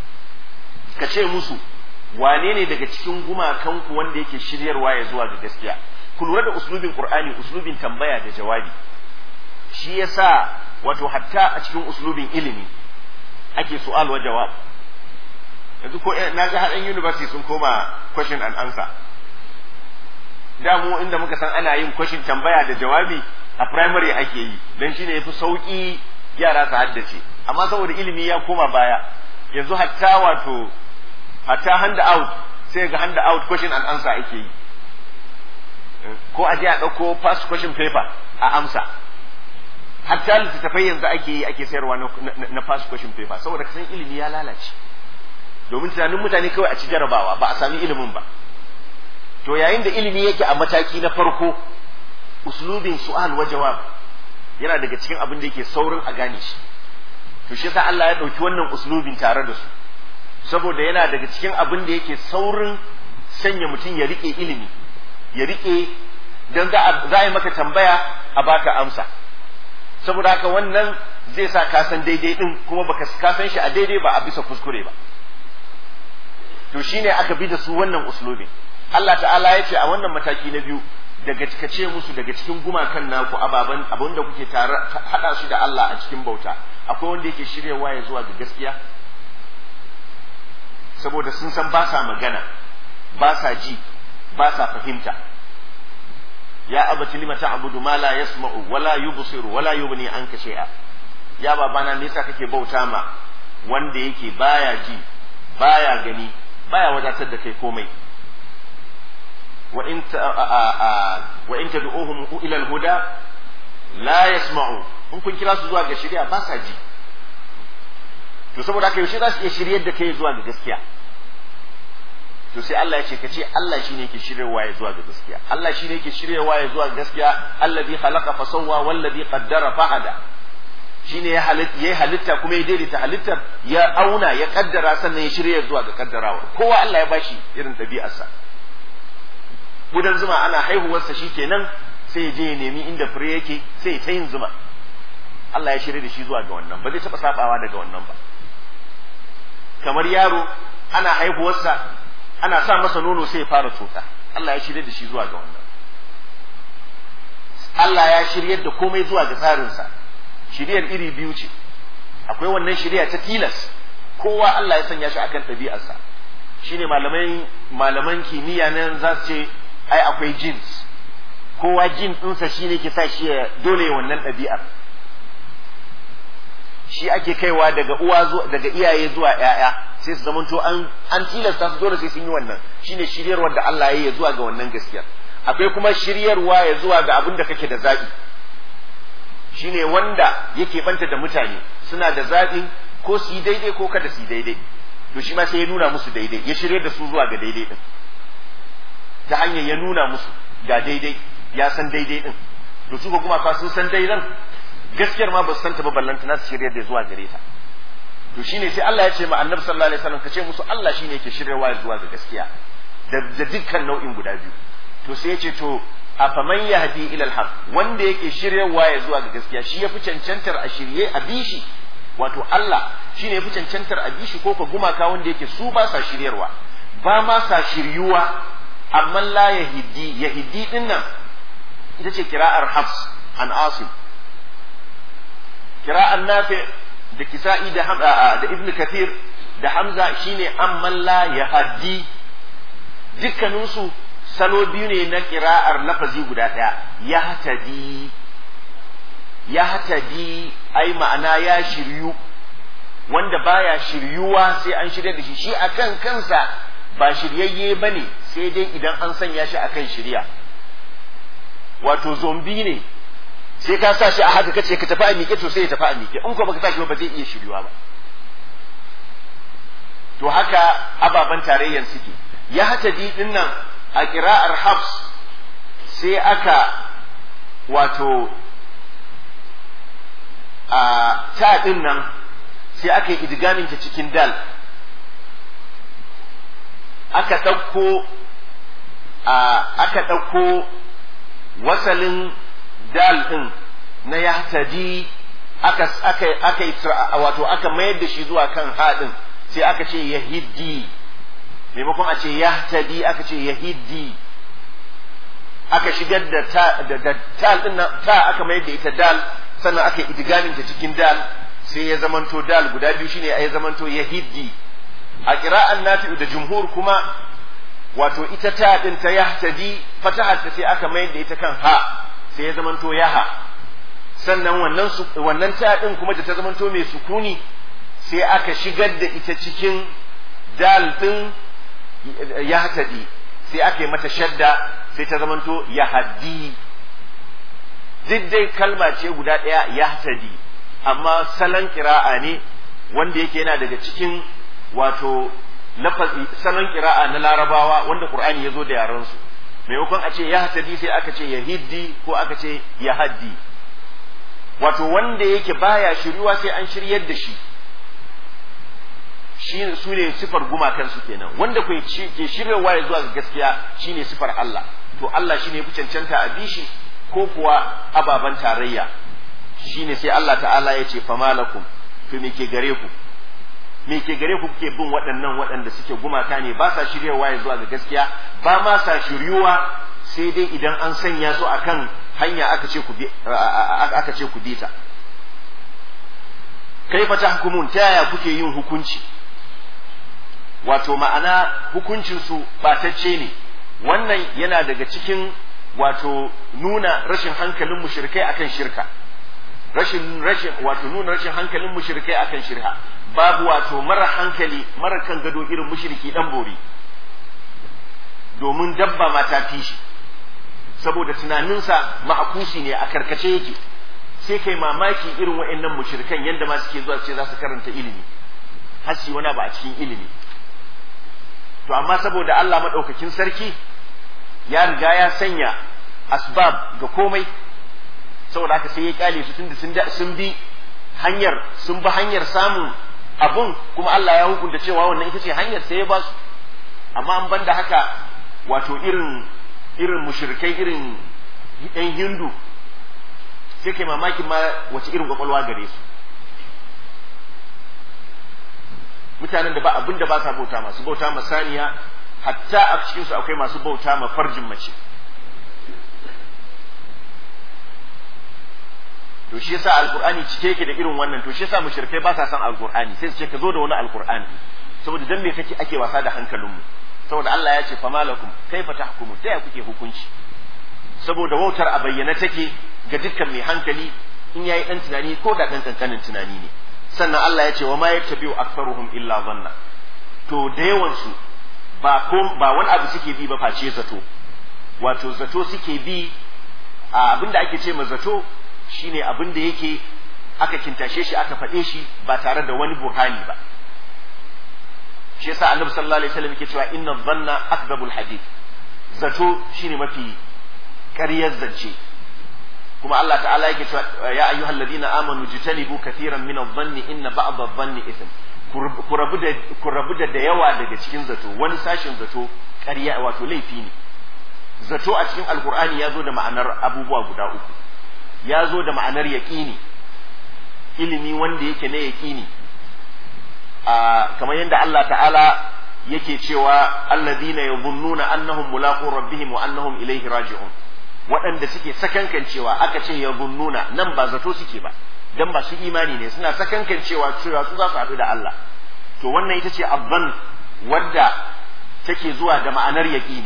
ka ce musu wane ne daga cikin gumakanku wanda yake shiryarwa ya zuwa ga gaskiya ku lura da uslubin qur'ani uslubin tambaya da jawabi shi yasa wato hatta a cikin uslubin ilimi ake su'al wa jawab yanzu ko eh, na ga har yan university sun koma question and answer da mu inda muka san ana yin question tambaya da jawabi a primary ake yi dan shine yafi sauki yara su haddace amma saboda ilimi ya koma baya yanzu hatta wato hatta hand out sai ga hand out question and answer ake yi ko a je a ɗauko past question paper a amsa hatta littattafai yanzu ake yi ake sayarwa na, na, na past question paper saboda kasan ilimi ya lalace domin tunanin mutane kawai a ci jarabawa ba a sami ilimin ba to yayin da ilimi yake a mataki na farko uslubin su'al wa jawab yana daga cikin abin da yake saurin a gane shi to shi yasa Allah ya ɗauki wannan uslubin tare da su saboda yana daga cikin abin da yake saurin sanya mutum ya rike ilimi ya rike dan za a za a yi maka tambaya a baka amsa saboda haka wannan zai sa ka san daidai din kuma baka ka san shi a daidai ba a bisa kuskure ba to shine aka bi da su wannan uslubin Allah ta'ala ya ce a wannan mataki na biyu daga ka ce musu daga cikin gumakan naku ababan abin da kuke tare hada shi da Allah a cikin bauta akwai wanda yake shiryawa ya zuwa ga gaskiya saboda sun san ba sa magana ba sa ji ba sa fahimta ya abati lima ta'budu ma la yasma'u wala yubsiru wala yughni anka shay'a ya babana me yasa kake bauta ma wanda yake baya ji baya gani baya wadatar da kai komai wa in wa in tad'uhum ila al-huda la yasma'u in kun kira su zuwa ga shari'a ba sa ji to saboda haka yaushe za su iya shiryar da kai zuwa ga gaskiya to sai Allah ya ce kace Allah shine yake shiryarwa ya zuwa ga gaskiya Allah shine yake shiryarwa ya zuwa ga gaskiya allazi khalaqa fa sawwa wallazi qaddara fa hada shine ya halitta yayi halitta kuma ya daidaita halittar ya auna ya kaddara sannan ya shirya zuwa ga kaddarawa kowa Allah ya bashi irin ɗabi'arsa gudan zuma ana haihuwarsa shikenan sai ya je ya nemi inda fure yake sai ya ta yin zuma Allah ya shirya da shi zuwa ga wannan ba zai taɓa sabawa daga wannan ba kamar yaro ana haihuwarsa ana sa masa nono sai ya fara tsotsa Allah ya shirya da shi zuwa ga wannan Allah ya shiryar da komai zuwa ga tsarinsa shiryar iri biyu ce akwai wannan shirya ta tilas kowa Allah ya sanya shi akan ɗabi'arsa shine malamai malaman kimiyya nan za su ce ai akwai jeans kowa jin ɗinsa shine ke sa shi ya dole wannan ɗabi'ar shi ake kaiwa daga uwa zuwa daga iyaye zuwa ƴaƴa sai su zamanto an an tilasta su dole sai sun yi wannan shine shiryarwar da Allah ya yi zuwa ga wannan gaskiya akwai kuma shiryarwa ya zuwa ga abin da kake da zaɓi shine wanda yake banta da mutane suna da zaɓin ko su yi daidai ko kada su yi daidai to shi ma sai ya nuna musu daidai ya shirye da su zuwa ga daidai din ta hanyar ya nuna musu ga daidai ya san daidai din to su kuma fa sun san daidan gaskiyar ma ba su santa ba ballanta na su shirye da zuwa gare ta to shine sai Allah ya ce ma Annabi sallallahu alaihi wasallam kace musu Allah shine yake shiryarwa zuwa ga gaskiya da dukkan nau'in guda biyu to sai ya ce to afaman yahdi ila alhaq wanda yake shiryarwa ya zuwa ga gaskiya shi yafi cancantar a shirye a bishi wato Allah shine yafi cancantar a bishi ko ka gumaka wanda yake su ba sa shiryarwa ba ma sa shiryuwa amma la yahdi yahdi din nan ita ce kira'ar Hafs an Asim kira'ar Nafi da Kisa'i da da Ibn Kathir da Hamza shine amma la yahdi dukkaninsu salo biyu ne na kira'ar lafazi guda ɗaya ya hatadi ya hatadi ai ma'ana ya shiryu wanda baya shiryuwa sai an shirya da shi shi akan kansa ba shiryayye ba ne sai dai idan an sanya shi akan shirya wato zombi ne sai ka sa shi a haka kace ka tafi a miƙe to sai ya tafi a miƙe in ko baka sa shi ba zai iya shiryuwa ba to haka ababen tarayyan suke ya hatadi din nan a ƙira'ar Hafs sai aka wato a ta ɗin nan sai aka yi idgamin ta cikin dal aka ɗauko aka ɗauko wasalin dal ɗin na yahtadi aka aka aka yi wato aka mayar da shi zuwa kan haɗin sai aka ce yahiddi maimakon a ce yahtadi aka ce yahiddi aka shigar da ta da, da tal din ta aka mayar da ita dal sannan aka idgamin ta cikin dal sai ya zamanto dal guda biyu shine ya zamanto yahiddi a qira'an nafi'u da jumhur kuma wato ita ta din ta yahtadi fatahar ta sai aka mayar da ita kan ha sai ya zamanto yaha sannan wannan wannan ta din kuma da ta zamanto mai sukuni sai aka shigar da ita cikin dal din ya hatadi sai aka yi mata shadda sai ta zamanto ya haddi duk dai kalma ce guda ɗaya ya hatadi amma salon kira'a ne wanda yake yana daga cikin wato salon kira'a na larabawa wanda qur'ani ya zo da yaransu maimakon a ce ya hatadi sai aka ce ya hiddi ko aka ce ya haddi wato wanda yake baya shiryuwa sai an shiryar da shi shi su ne sifar gumakansu kenan wanda ku ke shiryawa ya zuwa ga gaskiya shine sifar Allah to Allah shine fi cancanta a bishi ko kuwa ababan tarayya shine sai Allah ta'ala ya ce famalakum to me ke gare ku me ke gare ku kuke bin waɗannan waɗanda suke gumaka ne ba sa shiryawa ya zuwa ga gaskiya ba ma sa shiryuwa sai dai idan an sanya su akan hanya aka ce ku aka ce ku bita kaifa tahkumun ta yaya kuke yin hukunci wato ma'ana hukuncinsu batacce ne wannan yana daga cikin wato nuna rashin hankalin mushrikai akan shirka rashin rashin wato nuna rashin hankalin mushrikai akan shirka babu wato mara hankali mara kan gado irin mushriki dan bori domin dabba ma ta fi shi saboda tunaninsa ma'akusi ne a karkace yake sai kai mamaki irin wa'annan mushrikan yanda ma suke zuwa ce za su karanta ilimi hasi wani ba a cikin ilimi to amma saboda Allah maɗaukakin sarki ya riga ya sanya asbab ga komai saboda haka sai ya kyale su tunda sun sun bi hanyar sun bi hanyar samun abun kuma Allah ya hukunta cewa wannan ita ce hanyar sai ya ba su amma an banda haka wato irin irin mushrikai irin ɗan hindu sai kai mamakin ma wace irin kwakwalwa gare su mutanen da ba abin da ba sa bauta masu bauta ma saniya hatta a cikin su akwai masu bauta ma farjin mace to shi yasa alqur'ani cike yake da irin wannan to shi yasa mushrikai ba sa son alqur'ani sai su ce ka zo da wani alqur'ani saboda dan me kake ake wasa da hankalin mu saboda Allah ya ce famalakum kaifa tahkumu ta ya kuke hukunci saboda wautar a bayyana take ga dukkan mai hankali in yayi dan tunani ko da dan kankanin tunani ne sannan Allah ya ce wa ma yattabi'u aktharuhum illa dhanna to da yawan su ba ko ba wani abu suke bi ba face zato wato zato suke bi a abinda ake ce ma zato shine abinda yake aka kintashe shi aka faɗe shi ba tare da wani burhani ba shi yasa annabi sallallahu alaihi wasallam yake cewa inna dhanna akdhabul hadith zato shine mafi ƙaryar zance kuma Allah ta'ala yake cewa ya ayyuhal ladina amanu jitanibu kathiran min adh-dhanni inna ba'd adh-dhanni ithm ku rabu da ku rabu da da yawa daga cikin zato wani sashin zato ƙarya wato laifi ne zato a cikin alqur'ani ya zo da ma'anar abubuwa guda uku ya zo da ma'anar yaqini ilimi wanda yake na yaqini a kamar yadda Allah ta'ala yake cewa alladhina yadhunnuna annahum mulaqu rabbihim wa annahum ilayhi raji'un waɗanda suke sakankancewa aka ce yadhunnuna nan ba zato suke ba dan ba su imani ne suna sakankancewa cewa su za su haɗu da Allah to wannan ita ce abban wadda take zuwa da ma'anar yaqini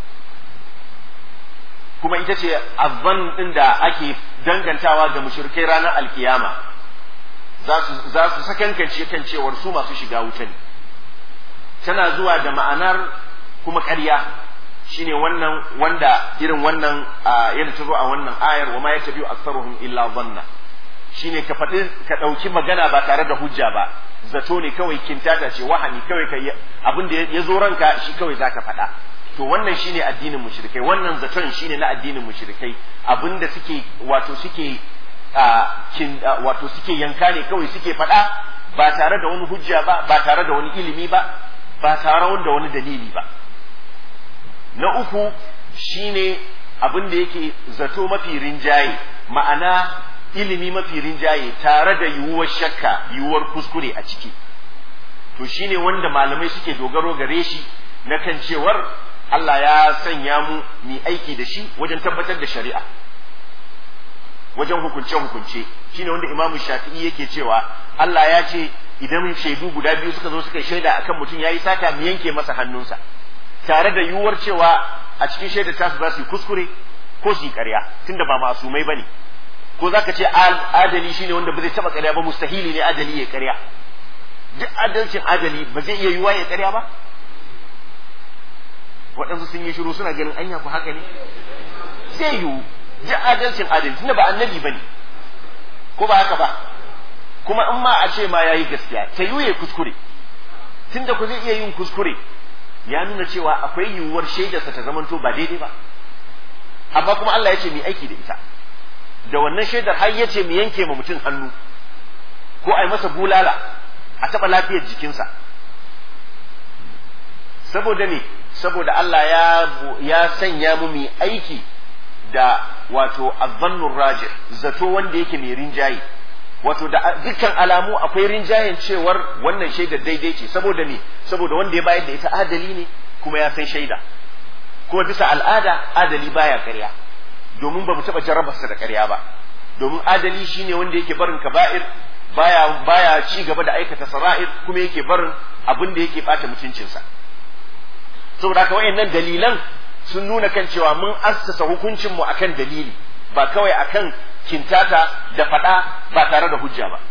kuma ita ce abban din da ake dangantawa ga mushrikai ranar alkiyama za su za su sakankance kan cewar su masu shiga wuta ne tana zuwa da ma'anar kuma ƙarya shine wannan wanda irin wannan yadda ta zo a wannan ayar wa ma yattabi'u aktharuhum illa dhanna shine ka faɗi ka ɗauki magana ba tare da hujja ba zato ne kawai kintata ce wahani kawai ka abin da ya zo ranka shi kawai zaka faɗa to wannan shine addinin mushrikai wannan zaton shine na addinin mushrikai abinda suke wato suke wato suke yanka ne kawai suke faɗa ba tare da wani hujja ba ba tare da wani ilimi ba ba tare da wani dalili ba na uku shine abin da yake zato mafi rinjaye ma'ana ilimi mafi rinjaye tare da yiwuwar shakka yiwuwar kuskure a ciki to shine wanda malamai suke dogaro gare shi na kan cewar Allah ya sanya mu ni aiki da shi wajen tabbatar da shari'a wajen hukunce-hukunce shine wanda imamu shafi'i yake cewa Allah ya ce idan shaidu guda biyu suka zo suka shaida akan mutum yayi sata mu yanke masa hannunsa tare da yiwuwar cewa a cikin shaidar tasu za su yi kuskure ko su yi ƙarya tunda ba masumai bane ko zaka ce adali shine wanda ba zai taba ƙarya ba mustahili ne adali ya ƙarya duk adalcin adali ba zai iya yiwa ya ƙarya ba waɗansu sun yi shiru suna ganin anya ku haka ne zai yiwu duk adalcin adali tunda ba annabi bane ko ba haka ba kuma in ma a ce ma yayi gaskiya ta yiwu ya kuskure tunda ku zai iya yin kuskure ya nuna cewa akwai yiwuwar shaidarsa ta zamanto ba daidai ba amma kuma Allah ya ce mu aiki da ita da wannan shaidar har ya ce mu yanke ma mutum hannu ko a yi masa bulala a taɓa lafiyar jikinsa saboda ne saboda Allah ya ya sanya mu mu aiki da wato azzannur rajih zato wanda yake mai rinjaye wato da dukkan alamu akwai rinjayen cewar wannan shaidar daidai ce saboda ne saboda wanda ya bayar da ita adali ne kuma ya san shaida kuma bisa al'ada adali baya ƙarya domin ba mu taɓa jarrabarsa da ƙarya ba domin adali shine wanda yake barin kaba'ir baya baya ci gaba da aikata sara'ir kuma yake barin abin da yake bata mutuncinsa saboda haka wayannan dalilan sun nuna kan cewa mun assasa hukuncinmu akan dalili ba kawai akan kintata da faɗa ba tare da hujja ba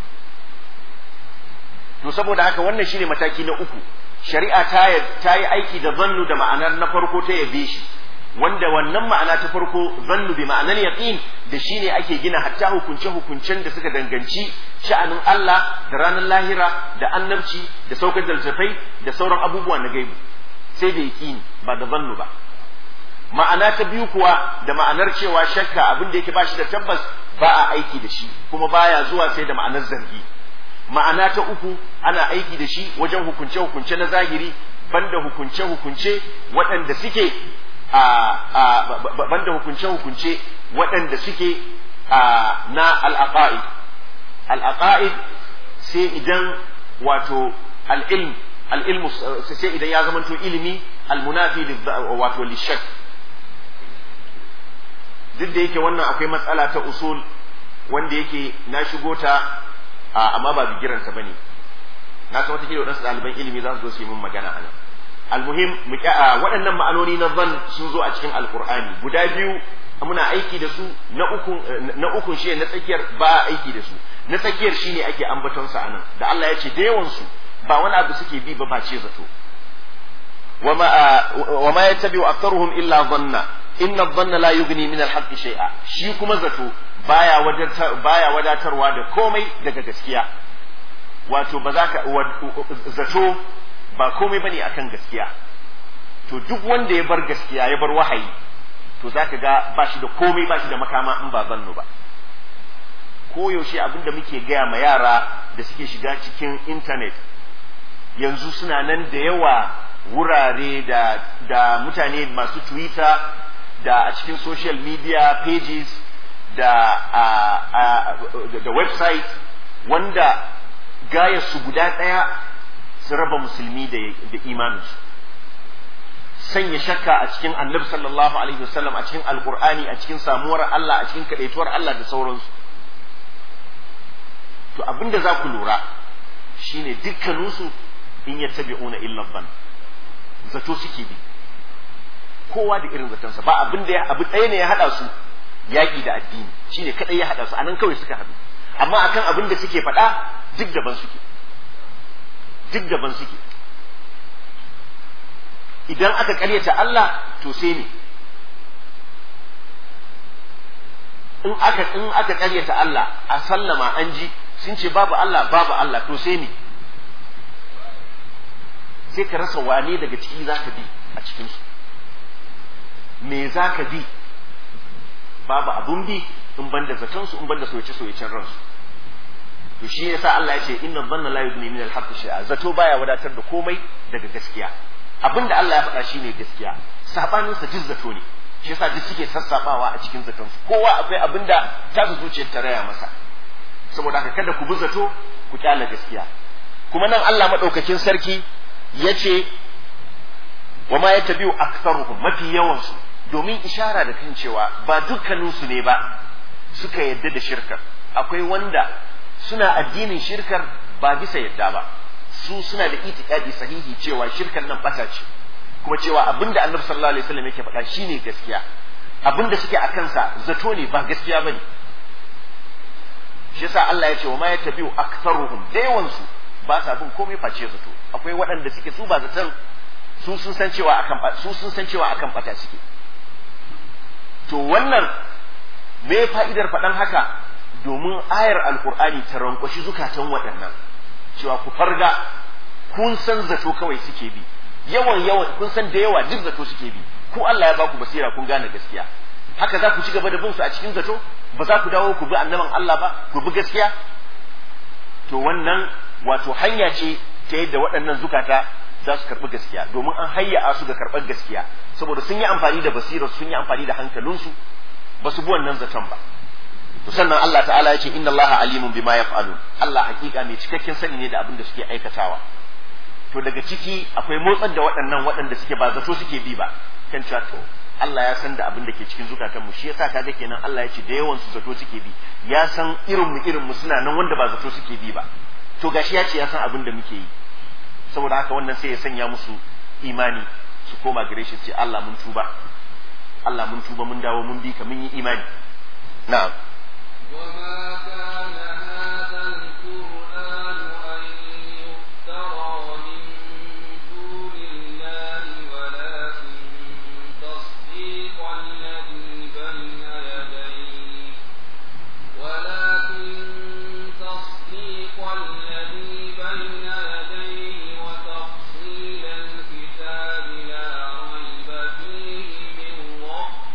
to saboda haka wannan shine mataki na uku shari'a ta ta yi aiki da zannu da ma'anar na farko ta yabe shi wanda wannan ma'ana ta farko zannu bi ma'anar yaqin da shine ake gina hatta hukunce hukuncen da suka danganci sha'anin Allah da ranar lahira da annabci da saukar da da sauran abubuwa na gaibu sai da yaqini ba da zannu ba ma'ana ta biyu kuwa da ma'anar cewa shakka abin da yake bashi da tabbas ba a aiki da shi kuma baya zuwa sai da ma'anar zargi ma'ana ta uku ana aiki da shi wajen hukunce hukunce na zahiri banda hukunce hukunce waɗanda suke a banda hukunce hukunce waɗanda suke na al'aqaid al'aqaid sai idan wato al'ilm al'ilmu sai idan ya zamanto ilimi al-munafi wato lishak duk da yake wannan akwai matsala ta usul wanda yake na shigo ta amma ba bigiranta ba ne na san wata waɗansu ɗaliban ilimi za su zo su yi min magana a nan almuhim waɗannan ma'anoni na zan sun zo a cikin alkur'ani guda biyu muna aiki da su na ukun na ukun shi na tsakiyar ba aiki da su na tsakiyar shine ake ambaton sa anan da Allah ya ce da yawan su ba wani abu suke bi ba face zato wama wama yattabi'u aktharuhum illa dhanna inna dhanna la yughni min al-haqqi shay'a shi kuma zato baya wadatar baya wadatarwa da komai daga gaskiya wato ba za ka zato ba komai bane akan gaskiya to duk wanda ya bar gaskiya ya bar wahayi to za ka ga ba shi da komai ba shi da makama in ba zannu ba ko yaushe abin da muke gaya ma yara da suke shiga cikin intanet yanzu suna nan da yawa wurare da, da mutane masu twitter da a cikin social media pages da, a, a, da website wanda gaya su guda ɗaya su raba musulmi da, da imaninsu sanya shakka a cikin annabi sallallahu alaihi wasallam a cikin alkur'ani a cikin samuwar Allah a cikin kadaituwar Allah da sauransu to abinda za ku lura shine dukkaninsu in yattabi'una illa dhann zato suke bi kowa da irin zatonsa ba abin da ya abu ɗaya ne ya haɗa su yaƙi da addini shine kadai ya haɗa su anan kawai suka haɗu amma akan abin da suke faɗa duk daban suke duk daban suke idan aka karyata Allah to sai ne in aka in aka karyata Allah a sallama an ji sun ce babu Allah babu Allah to sai ne sai ka rasa wane daga ciki zaka bi a cikin su me zaka bi babu abun bi in banda zaton su in banda soyace soyacen ransu to shi yasa Allah ya ce inna dhanna la yughni min al-haqqi shay'a zato baya wadatar da komai daga gaskiya abinda Allah ya faɗa shine gaskiya sabanin sa duk zato ne shi yasa duk suke sassabawa a cikin zaton su kowa akwai abinda ta su zuciyar ta raya masa saboda haka kada ku bi zato ku kyala gaskiya kuma nan Allah madaukakin sarki yace wa ma yatabi'u aktharuhum mafi yawan su domin ishara da kan cewa ba dukkanin su ne ba suka yadda da shirkar akwai wanda suna addinin shirkar ba bisa yadda ba su suna da itikadi sahihi cewa shirkan nan bata ce kuma cewa abinda annabi sallallahu alaihi wasallam yake faɗa shine gaskiya abinda suke a kansa zato ne ba gaskiya bane shi yasa Allah ya ce wa ma yatabi'u aktharuhum da yawan su ba sa bin komai face zato akwai waɗanda suke su ba zaton su sun san cewa akan su sun san cewa akan bata suke to wannan me fa'idar faɗan haka domin ayar alkur'ani ta rankwashi zukatan waɗannan cewa ku farga kun san zato kawai suke bi yawan yawan kun san da yawa duk zato suke bi ku Allah ya baku basira kun gane gaskiya haka za ku ci gaba da bin su a cikin zato ba za ku dawo ku bi annaban Allah ba ku bi gaskiya to wannan wato hanya ce ta yadda waɗannan zukata za su karɓi gaskiya domin an hayya su ga karɓar gaskiya saboda sun yi amfani da basirar sun yi amfani da hankalinsu ba su bi wannan zaton ba to sannan Allah ta'ala ya ce inna Allah alimun bima yaf'alun Allah hakika mai cikakken sani ne da abin da suke aikatawa to daga ciki akwai motsar da waɗannan waɗanda suke ba zato suke bi ba kan cewa to Allah ya san da abin da ke cikin zukatan mu shi yasa kaga kenan Allah ya ce da yawan su zato suke bi ya san irin mu irin mu suna nan wanda ba zato suke bi ba to gashi ya ce ya san abin da muke yi saboda haka wannan sai ya sanya musu imani su koma gare shi ce Allah mun tuba Allah mun tuba mun dawo mun bi ka mun yi imani na'am وما كان هذا القرآن أن يفترى من دون الله ولكن تصديق الذي بين يديه ولكن تصديق الذي بين يديه وتفصيل الكتاب لا ريب فيه من رب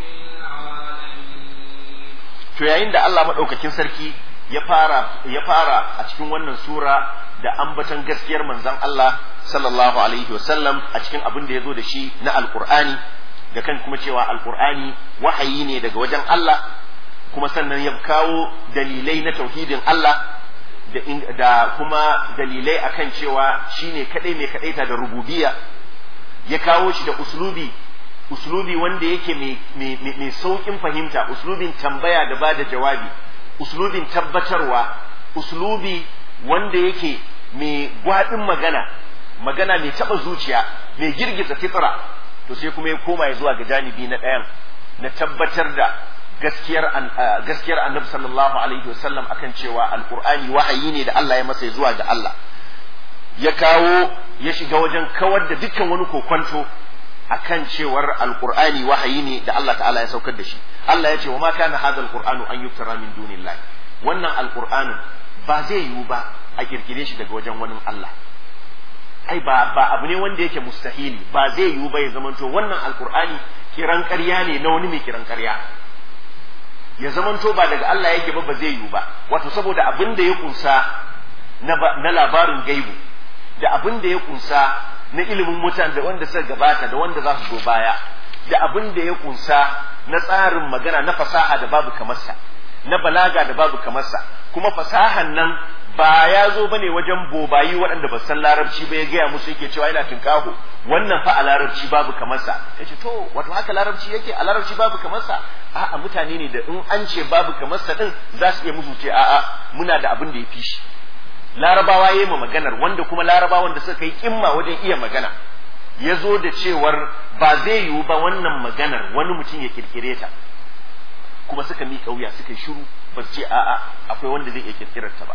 العالمين to yayin da Allah maɗaukakin sarki ya fara ya fara a cikin wannan sura da ambaton gaskiyar manzon Allah sallallahu alaihi wasallam a cikin abin da ya zo da shi na alqur'ani da kan kuma cewa alqur'ani wahayi ne daga wajen Allah kuma sannan ya kawo dalilai na tauhidin Allah da, da kuma dalilai akan cewa shine kadai mai kadaita da rububiyya ya kawo shi da uslubi uslubi wanda yake mai sauƙin fahimta uslubin tambaya da ba da jawabi uslubin tabbatarwa uslubi wanda yake mai gwaɗin magana magana mai taɓa zuciya mai girgiza fitra to sai kuma ya koma ya zuwa ga janibi na ɗayan na tabbatar da gaskiyar gaskiyar annabi sallallahu alaihi wasallam akan cewa alqur'ani wahayi ne da Allah ya masa zuwa ga Allah ya kawo ya shiga wajen kawar da dukkan wani kokwanto akan cewar alqur'ani wahayi ne da Allah ta'ala ya saukar da shi Allah ya ce wa ma kana hadha alqur'anu an yuftara min dunillahi wannan alqur'anin ba zai yiwu ba a kirkire shi daga wajen wani Allah ai ba ba abu ne wanda yake mustahili ba zai yiwu ba ya zamanto wannan alqur'ani kiran ƙarya ne na wani mai kiran ƙarya ya zamanto ba daga Allah yake ba ba zai yiwu ba wato saboda abin da ya kunsa na labarin gaibu da abin da ya kunsa na ilimin mutane da wanda suka gabata da wanda za su zo baya da abin da ya kunsa na tsarin magana na fasaha da babu kamarsa na balaga da babu kamarsa kuma fasahan nan ba ya zo bane wajen bobayi waɗanda ba san larabci ba ya gaya musu yake cewa yana tinkaho wannan fa a larabci babu kamarsa ya ce to wato haka larabci yake a larabci babu kamarsa a'a mutane ne da in an ce babu kamarsa din za su iya musu ce a'a muna da abin da ya fi shi larabawa ya yi ma maganar wanda kuma larabawan da suka yi kimma wajen iya magana ya zo da cewar ba zai yiwu ba wannan maganar wani mutum ya kirkire ta kuma suka miƙa wuya suka yi shiru ba su ce a'a akwai wanda zai iya kirkirar ta ba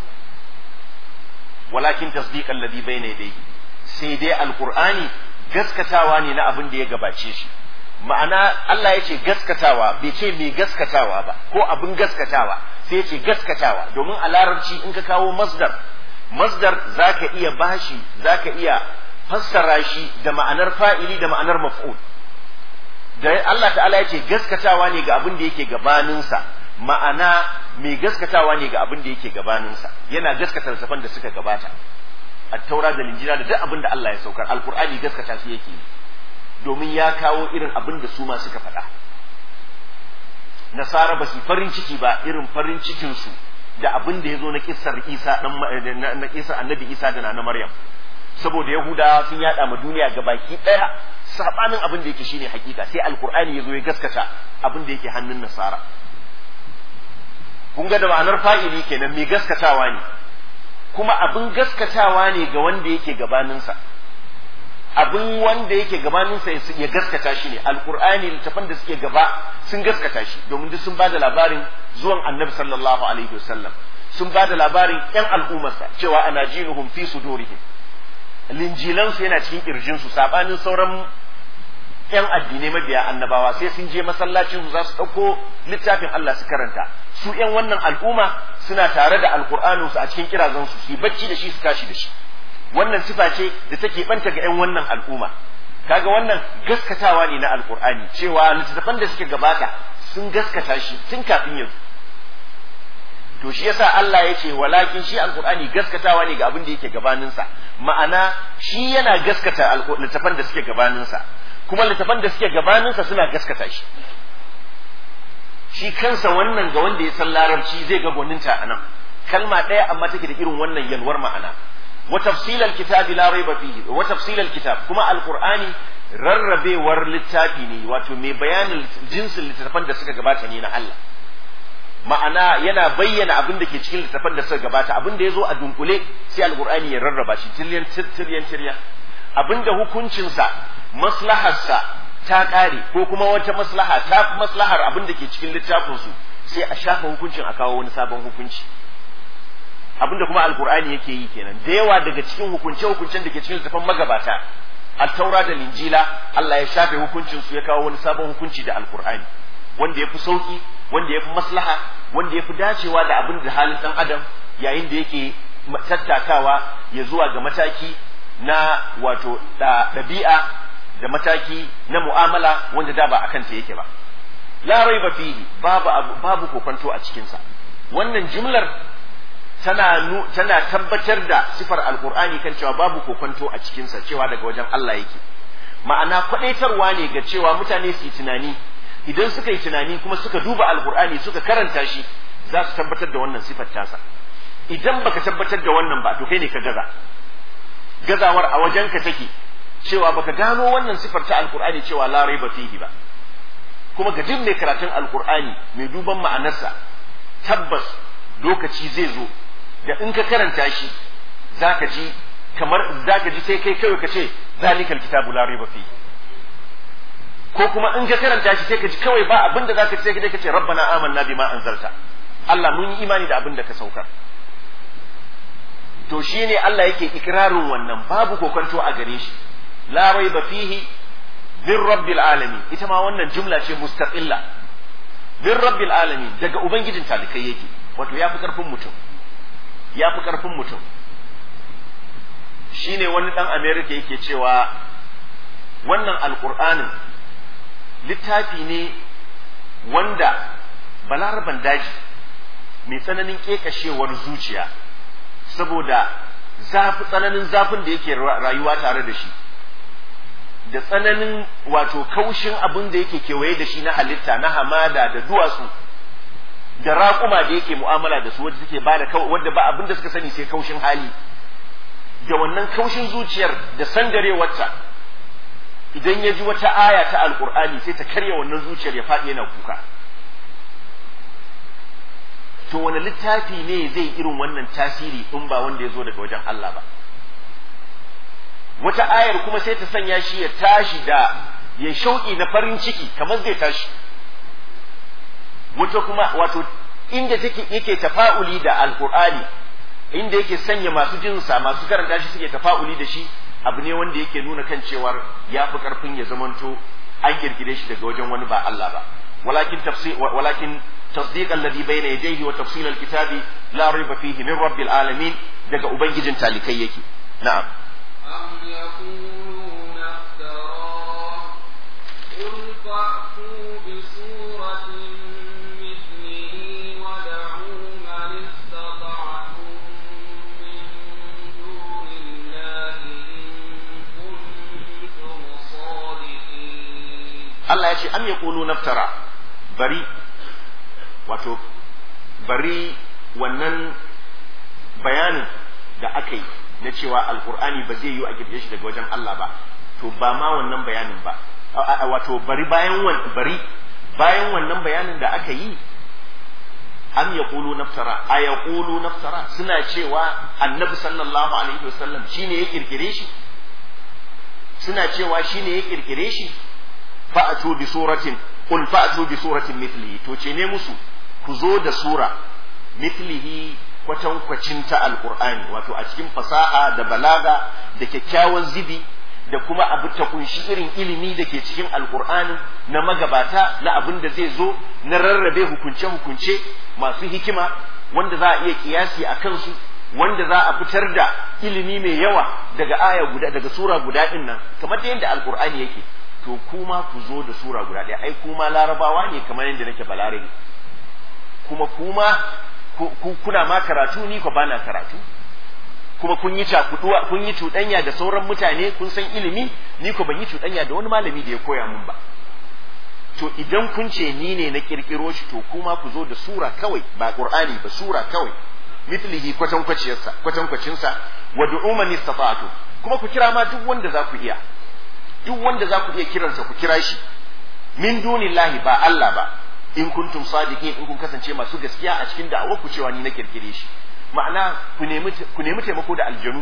walakin tasdiq alladhi bayna yadayhi sai dai alqur'ani gaskatawa ne na abin da ya gabace shi ma'ana Allah ya ce gaskatawa bai ce mai gaskatawa ba ko abin gaskatawa sai ya ce gaskatawa domin a larabci in ka kawo masdar masdar zaka iya bashi zaka iya fassara shi da ma'anar fa'ili da ma'anar maf'ul da Allah ta'ala ya ce gaskatawa ne ga abin da yake gabaninsa ma'ana mai gaskatawa ne ga abin da yake gabaninsa yana gaskata littafan da suka gabata at-taura da linjila da duk abin da Allah ya saukar alqur'ani gaskata shi yake domin ya kawo irin abin da su ma suka faɗa nasara ba su farin ciki ba irin farin cikin su da abin da ya zo na kissar isa dan na kissar annabi isa da na maryam saboda yahudawa sun yada ma duniya ga baki daya sabanin abin da yake shine hakika sai alqur'ani ya zo ya gaskata abin da yake hannun nasara kun ga da ma'anar fa'ili kenan mai gaskatawa ne kuma abin gaskatawa ne ga wanda yake gabaninsa abin wanda yake gabaninsa ya gaskata shi ne alkur'ani littafan da suke gaba sun gaskata shi domin duk sun ba da labarin zuwan annabi sallallahu alaihi wasallam sun ba da labarin yan al'ummarsa cewa ana jinuhum fi sudurihim linjilansu yana cikin kirjinsu sabanin sauran yan addinai mabiya annabawa sai sun je masallacin su za su ɗauko littafin Allah su karanta su yan wannan al'umma suna tare da alƙur'anin su a cikin kirazan su su bacci da shi su tashi da shi wannan sifa ce da take banta ga yan wannan al'umma kaga wannan gaskatawa ne na alƙur'ani cewa littattafan da suke gabata sun gaskata shi tun kafin yanzu to shi yasa Allah ya ce walakin shi alƙur'ani gaskatawa ne ga abin da yake gabaninsa ma'ana shi yana gaskata littattafan da suke gabaninsa kuma littafan da suke gabaninsa suna gaskata shi shi kansa wannan ga wanda ya san larabci zai ga gwaninta a nan kalma ɗaya amma take da irin wannan yalwar ma'ana wa tafsilal kitabi la raiba fihi wa tafsilal kitab kuma alqur'ani rarrabewar littafi ne wato mai bayanin jinsin littafan da suka gabata ne na Allah ma'ana yana bayyana abin da ke cikin littafan da suka gabata abin da ya zo a dunkule sai alqur'ani ya rarraba shi tiryan tiryan tiryan abin da hukuncinsa maslaharsa ta ƙare ko kuma wata maslaha ta maslahar abin da ke cikin littafinsu sai a shafa hukuncin a kawo wani sabon hukunci abin da kuma alkur'ani yake yi kenan da yawa daga cikin hukunce-hukuncen da ke cikin littafin magabata taura da linjila Allah ya shafe hukuncin su ya kawo wani sabon hukunci da alkur'ani wanda ya fi sauki wanda ya fi maslaha wanda ya fi dacewa da abin da halin ɗan adam yayin da yake tattakawa ya zuwa ga mataki na wato ɗabi'a da mataki na mu'amala wanda da ba akan ta yake ba la raiba fihi babu babu kokonto a cikin sa wannan jimlar tana tana tabbatar da sifar alqur'ani kan cewa babu kokonto a cikin sa cewa daga wajen Allah yake ma'ana kwadaitarwa ne ga cewa mutane su yi tunani idan suka yi tunani kuma suka duba alqur'ani suka karanta shi za su tabbatar da wannan sifar tasa idan baka tabbatar da wannan ba to kai ne ka gaza gazawar a wajenka take cewa baka gano wannan sifar ta alkur'ani cewa la raiba fihi ba kuma ga duk mai karatun alkur'ani mai duban ma'anarsa tabbas lokaci zai zo da in ka karanta shi zaka ji kamar zaka ji sai kai kawai ka ce zalikal kitabu la raiba fihi ko kuma in ka karanta shi sai ka ji kawai ba abin da zaka ce sai ka ce rabbana amanna bima anzalta Allah mun yi imani da abin da ka saukar to shine Allah yake ikrarin wannan babu kokonto a gare shi la raiba fihi bin rabbil alamin ita ma wannan jumla ce mustaqilla bin rabbil alamin daga ubangijin talikai yake wato ya fi karfin mutum ya fi karfin mutum shine wani dan America yake cewa wannan alqur'anin littafi ne wanda balaraban daji mai tsananin kekashewar zuciya saboda zafi tsananin zafin da yake rayuwa tare da shi da tsananin wato kaushin abin da yake kewaye da shi na halitta na hamada da duwatsu da raƙuma da yake mu'amala da su wadda suke ba da wadda ba abin da suka sani sai kaushin hali da wannan kaushin zuciyar da sandarewarta idan ya ji wata aya ta alkur'ani sai ta karya wannan zuciyar ya faɗi yana kuka to wani littafi ne zai irin wannan tasiri in ba wanda ya zo daga wajen Allah ba wata ayar kuma sai ta sanya shi ya tashi da ya shauƙi na farin ciki kamar zai tashi wata kuma wato inda take yake tafa'uli da alkur'ani inda yake sanya masu jinsa masu karanta shi suke tafa'uli da shi abu ne wanda yake nuna kan cewar ya fi karfin ya zamanto an kirkire shi daga wajen wani ba Allah ba walakin tafsir walakin تصديق الذي بين يديه وتفصيل الكتاب لا ريب فيه من رب العالمين daga ubangijin talikai yake na'am أم يقولون افتراه قل فأتوا بسورة مثله ودعوا من استطعتم من دون الله إن كنتم صادقين Allah ya ce am yaqulu naftara bari wato bari wannan bayanin da aka yi na cewa alkur'ani ba zai yi a girge shi daga wajen Allah ba to ba ma wannan bayanin ba wato bari bayan bari bayan wannan bayanin da aka yi am yaqulu naftara a yaqulu naftara suna cewa annabi sallallahu alaihi wasallam shine ya kirkire shi suna cewa shine ya kirkire shi fa'atu bi suratin qul fa'atu bi suratin mithlihi to ce ne musu ku zo da sura mithlihi kwatankwacin ta alqur'ani wato a cikin fasaha da balaga da kyakkyawan zibi da kuma abu ta kunshi irin ilimi da ke cikin alqur'ani na magabata na abin da zai zo na rarrabe hukunce hukunce masu hikima wanda za a iya kiyasi a kansu wanda za a fitar da ilimi mai yawa daga aya guda daga sura guda din nan kamar da yadda alqur'ani yake to kuma ku zo da sura guda ɗaya ai kuma larabawa ne kamar yadda nake balarabe kuma kuma kuna ma karatu ni ko bana karatu kuma kun yi cakuduwa kun yi cuɗanya da sauran mutane kun san ilimi ni ko ban yi cuɗanya da wani malami da ya koya mun ba to idan kun ce ni ne na kirkiro shi to kuma ku zo da sura kawai ba qur'ani ba sura kawai mithlihi kwatankwaciyarsa kwatankwacinsa wa du'u man istata'tu kuma ku kira ma duk wanda za ku iya duk wanda za ku iya kiransa ku kira shi min dunillahi ba Allah ba in kuntum sadiqin in kun kasance masu gaskiya a cikin da'awar ku cewa ni na kirkire shi ma'ana ku nemi ku nemi taimako da aljanu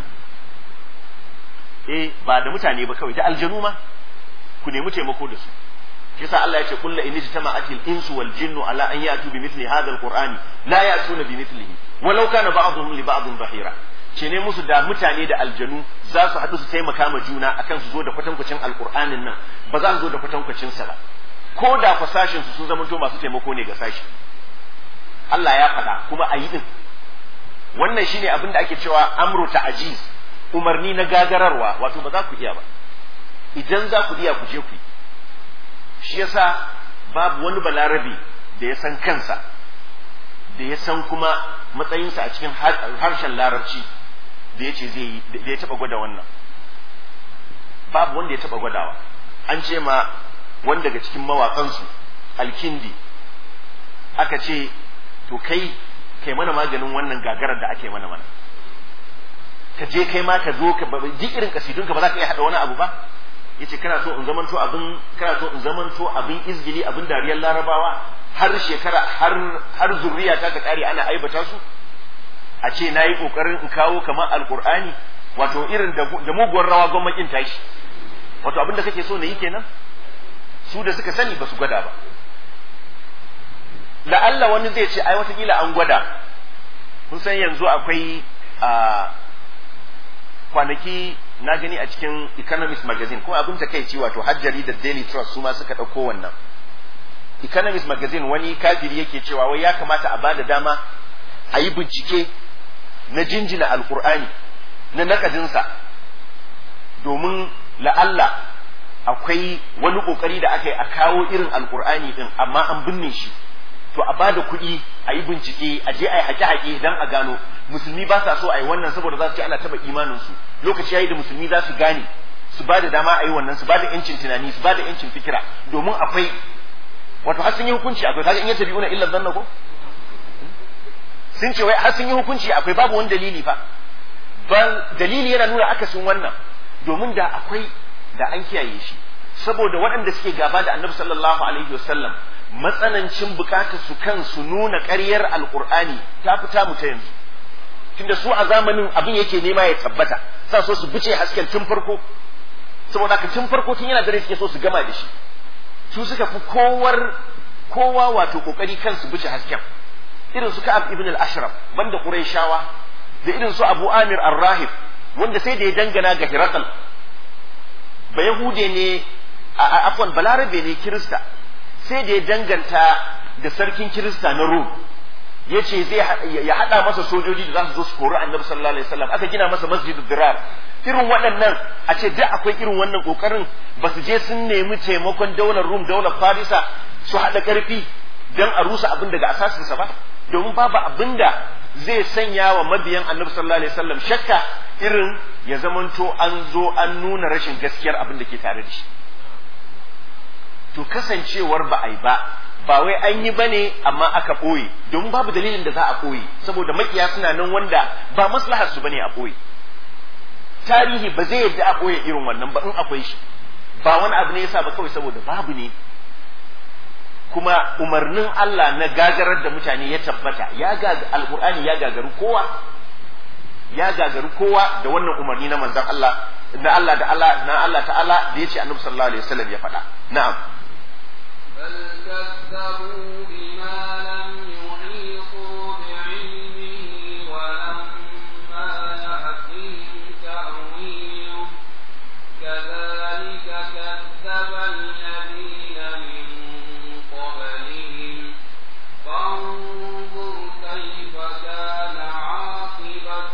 eh ba da mutane ba kawai da aljanu ma ku nemi taimako da su yasa Allah ya ce kullu in jitama'atil insu wal jinnu ala an ya'tu bi mithli hadha alqur'ani la ya'tuna bi mithlihi walau kana ba'dhum li ba'dhin dhahira ce ne musu da mutane da aljanu za su haɗu su taimaka ma juna akan su zo da kwatankwacin alkur'anin nan ba za su zo da kwatankwacin sa ba ko da fasashin su sun zamanto masu taimako ne ga sashi Allah ya faɗa kuma a yi din wannan shine abin da ake cewa amru ta'jiz umarni na gagararwa wato ba za ku iya ba idan za ku iya ku je ku yi shi yasa babu wani balarabi da ya san kansa da ya san kuma matsayinsa a cikin harshen larabci da ya ce zai yi da ya taba gwada wannan babu wanda ya taba gwadawa an ce ma wanda daga cikin mawaƙansu alkindi aka ce to kai kai mana maganin wannan gagarar da ake mana mana ka je kai ma ka zo ka ji irin kasidunka ba za ka iya haɗa wani abu ba yace kana so in zamanto abin kana so in zamanto abin izgili abin dariyar larabawa har shekara har har zurriya ta ta kare ana aibata su a ce nayi kokarin in kawo kamar alqur'ani wato irin da muguwar rawa gwamnatin tashi wato abin da kake so na yi kenan su da suka sani ba su gwada ba la'alla wani zai ce ai watakila an gwada kun san yanzu akwai a kwanaki na gani a cikin economist magazine kuma abin ta kai wato har jaridar daily trust su ma suka ɗauko wannan economist magazine wani kafiri yake cewa wai ya kamata a bada dama a yi bincike na jinjina alkur'ani na nakadinsa domin la'alla akwai wani kokari da aka yi a kawo irin alkur'ani din amma an binne shi to a bada kuɗi a yi bincike a je a yi haƙe-haƙe don a gano musulmi ba sa so a yi wannan saboda za su ce ana taɓa imaninsu lokaci ya yi da musulmi za su gane su ba da dama a yi wannan su ba da yancin tunani su ba da yancin fikira domin akwai wato har sun yi hukunci akwai kaga in ya tabi'una illa zanna ko sun ce wai har sun yi hukunci akwai babu wani dalili fa ban dalili yana nuna akasin wannan domin da akwai da an kiyaye shi saboda waɗanda suke gaba da annabi sallallahu alaihi wasallam matsanancin bukatar su kan su nuna ƙaryar alƙur'ani ta fita mu ta yanzu tunda su a zamanin abin yake nema ya tabbata sa so su bice hasken tun farko saboda haka tun farko tun yana dare suke so su gama da shi su suka fi kowar kowa wato kokari kan su bice hasken irin su Ka'ab ibn al-Ashraf banda Qurayshawa da irin su Abu Amir ar-Rahib wanda sai da ya dangana ga Hirakal ba Yahude ne a afwan Balarabe ne Kirista sai da ya danganta da sarkin Kirista na Rum ya ce zai ya haɗa masa sojoji da za su zo su kori annabi sallallahu alaihi wasallam aka gina masa masjidu dirar irin waɗannan a ce duk akwai irin wannan ƙoƙarin ba su je sun nemi taimakon daular rum daular farisa su haɗa ƙarfi don a rusa abin daga asasinsa ba domin babu abin da zai sanya wa mabiyan annabi sallallahu alaihi wasallam shakka irin ya zamanto an zo an nuna rashin gaskiyar abin da ke tare da shi to kasancewar ba a yi ba ba wai an yi bane amma aka ɓoye domin babu dalilin da za a ɓoye saboda makiya suna nan wanda ba maslahar su bane a ɓoye tarihi ba zai yadda a ɓoye irin wannan ba in akwai shi ba wani abu ne yasa ba kawai saboda babu ne kuma umarnin Allah na gagarar da mutane ya tabbata ya ga alqur'ani ya gagaru kowa ya gagaru kowa da wannan umarni na manzon Allah na Allah da Allah na Allah ta'ala da yace Annabi sallallahu alaihi wasallam ya faɗa na'am بل كذبوا بما لم يحيطوا بعلمه ولما يأتهم تأويله كذلك كذب الذين من قبلهم فانظر كيف كان عاقبة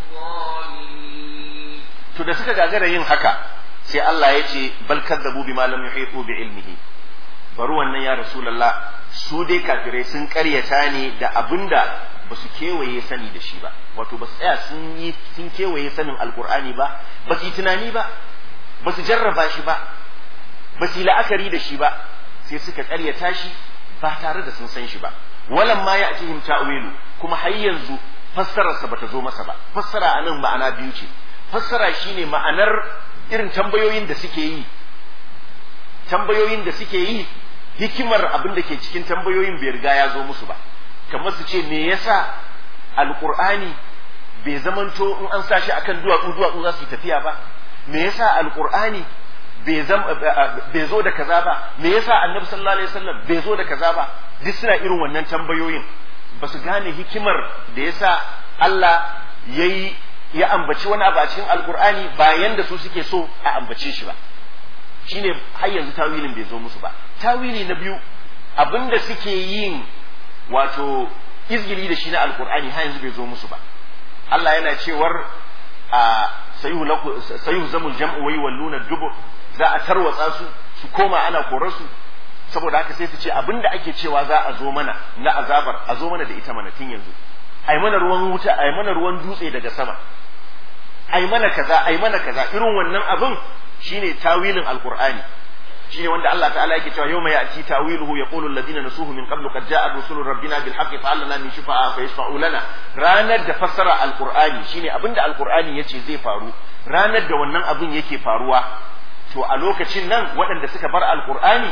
الظالمين to da suka gagara yin haka sai Allah ya ce bal kadzabu bima lam yuhitu bi ilmihi bari wannan ya rasulullah su dai kafirai sun karyata ne da abinda ba su kewaye sani da shi ba wato ba su tsaya sun yi sun kewaye sanin alkur'ani ba ba su yi tunani ba ba su jarraba shi ba ba su yi la'akari da shi ba sai suka karyata shi ba tare da sun san shi ba walan ma ya atihim ta'wilu kuma har yanzu fassararsa bata zo masa ba fassara anan ma'ana biyu ce fassara shine ma'anar irin tambayoyin da suke yi tambayoyin da suke yi hikimar abin da ke cikin tambayoyin bai riga ya zo musu ba kamar su ce me yasa alqur'ani bai zamanto in an sa shi akan duwatsu duwatsu za su yi tafiya ba me yasa alqur'ani bai bai zo da kaza ba me yasa annabi sallallahu alaihi wasallam bai zo da kaza ba duk suna irin wannan tambayoyin ba su gane hikimar da yasa Allah yayi ya ambaci wani abu a cikin alqur'ani bayan da su suke so a ambace shi ba shine har yanzu tawilin bai zo musu ba tawili na biyu abinda suke yin wato izgili da shi na alkur'ani har yanzu bai zo musu ba Allah yana cewar a sayuhu zamul jam'u wa yawalluna dubur za a tarwatsa su su koma ana korar su saboda haka sai su ce abinda ake cewa za a zo mana na azabar a zo mana da ita mana tun yanzu ai mana ruwan wuta ai mana ruwan dutse daga sama ai mana kaza ai mana kaza irin wannan abin shine tawilin alqur'ani shine wanda Allah ta'ala yake cewa yawma ya'ti tawiluhu yaqulu alladhina nasuhu min qablu qad ja'a rusulu rabbina bil haqqi fa'alna min shufa'a fa yashfa'u lana ranar da fassara alqur'ani shine abinda alqur'ani yace zai faru ranar da wannan abin yake faruwa to a lokacin nan waɗanda suka bar alqur'ani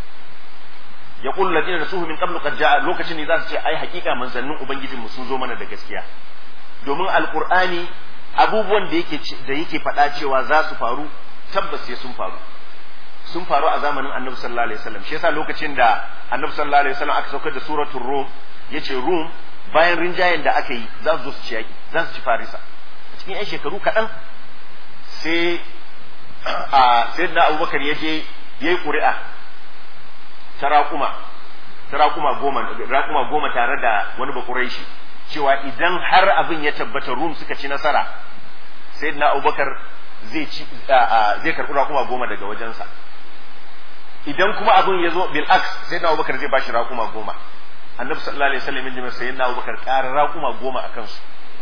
yaqulu alladhina nasuhu min qablu qad ja'a lokacin ne za su ce ai hakika manzannin ubangijinmu sun zo mana da gaskiya domin alqur'ani abubuwan da yake da yake faɗa cewa za su faru tabbas sai sun faru sun faru a zamanin annabi sallallahu alaihi wasallam shi yasa lokacin da annabi sallallahu alaihi wasallam aka saukar da suratul rum yace rum bayan rinjayen da aka yi za su zo su ci yaki za su ci farisa a cikin yan shekaru kaɗan sai a sayyidina abubakar ya je ya yi ƙuri'a ta raƙuma ta raƙuma goma raƙuma goma tare da wani bakuraishi cewa idan har abin ya tabbata rum suka ci nasara sayyidina abubakar zai ci zai karɓi raƙuma goma daga wajensa idan kuma abin ya zo bil aks sayyidina abubakar zai bashi raƙuma goma annabi sallallahu alaihi wasallam ya ce sayyidina abubakar ƙara raƙuma goma a kansu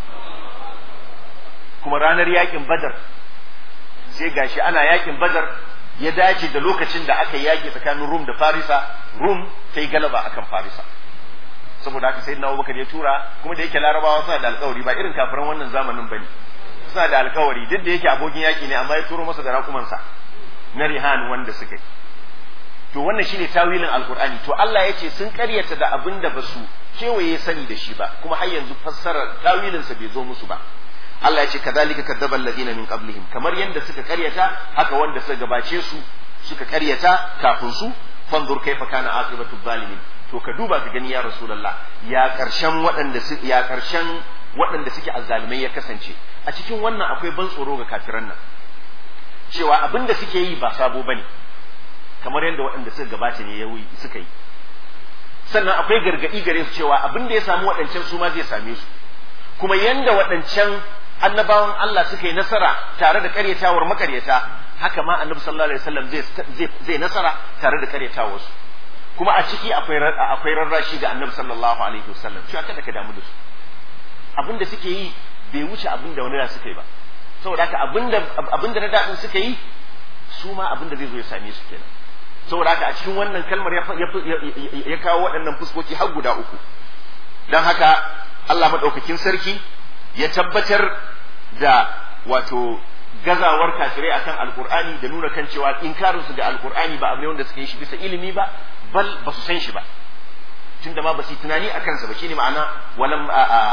kuma ranar yakin badar sai gashi ana yakin badar ya dace da lokacin da aka yaki tsakanin rum da farisa rum ta yi galaba akan farisa saboda haka sai abubakar ya tura kuma da yake larabawa suna da alkawari ba irin kafiran wannan zamanin bane suna da alkawari duk da yake abokin yaki ne amma ya turo masa da rakumansa na rihan wanda suka yi to wannan shine tawilin alkur'ani to Allah ya ce sun karyata da abin da basu kewaye sani da shi ba kuma har yanzu fassarar tawilinsa bai zo musu ba Allah ya ce kadhalika kadzdzaba alladhina min qablihim kamar yanda suka karyata haka wanda suka gabace su suka karyata kafin su fanzur kaifa kana aqibatu zalimin to ka duba ka gani ya rasulullah ya karshen waɗanda su ya karshen waɗanda suke azzalimai ya kasance a cikin wannan akwai ban tsoro ga kafiran nan cewa abin da suke yi ba sabo bane kamar yadda waɗanda suka gabata ne yayi suka yi sannan akwai gargadi gare su cewa abin da ya samu waɗancan su ma zai same su kuma yanda waɗancan annabawan Allah suka yi nasara tare da karyatawar makaryata haka ma annabi sallallahu alaihi wasallam zai zai nasara tare da karyatawar su kuma a ciki akwai akwai rarrashi ga annabi sallallahu alaihi wasallam cewa kada ka damu da su abinda suke yi bai wuce abinda wani da suka yi ba saboda haka abinda abinda na dadin suka yi su ma abinda zai zo ya same su kenan saboda haka a cikin wannan kalmar ya kawo waɗannan fuskoki har guda uku don haka Allah maɗaukakin sarki ya tabbatar da wato gazawar kafirai akan alkur'ani da nuna kan cewa inkarinsu ga alkur'ani ba abu ne wanda suka yi shi bisa ilimi ba bal ba su san shi ba tunda ma ba su yi tunani a kansa ba shine ma'ana walam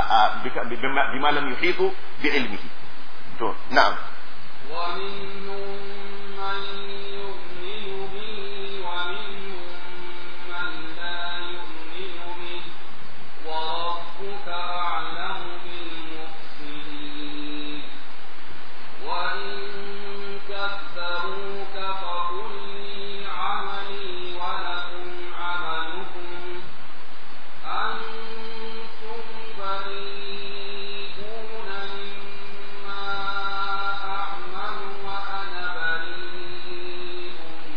bima lam yuhitu bi ilmihi to na'am ومنهم من يؤمن به ومنهم من لا يؤمن به وربك أعلم بالمفسدين وإن كذبوك فقل لي عملي ولكم عملكم أنتم بريئون مما أعمل وأنا بريء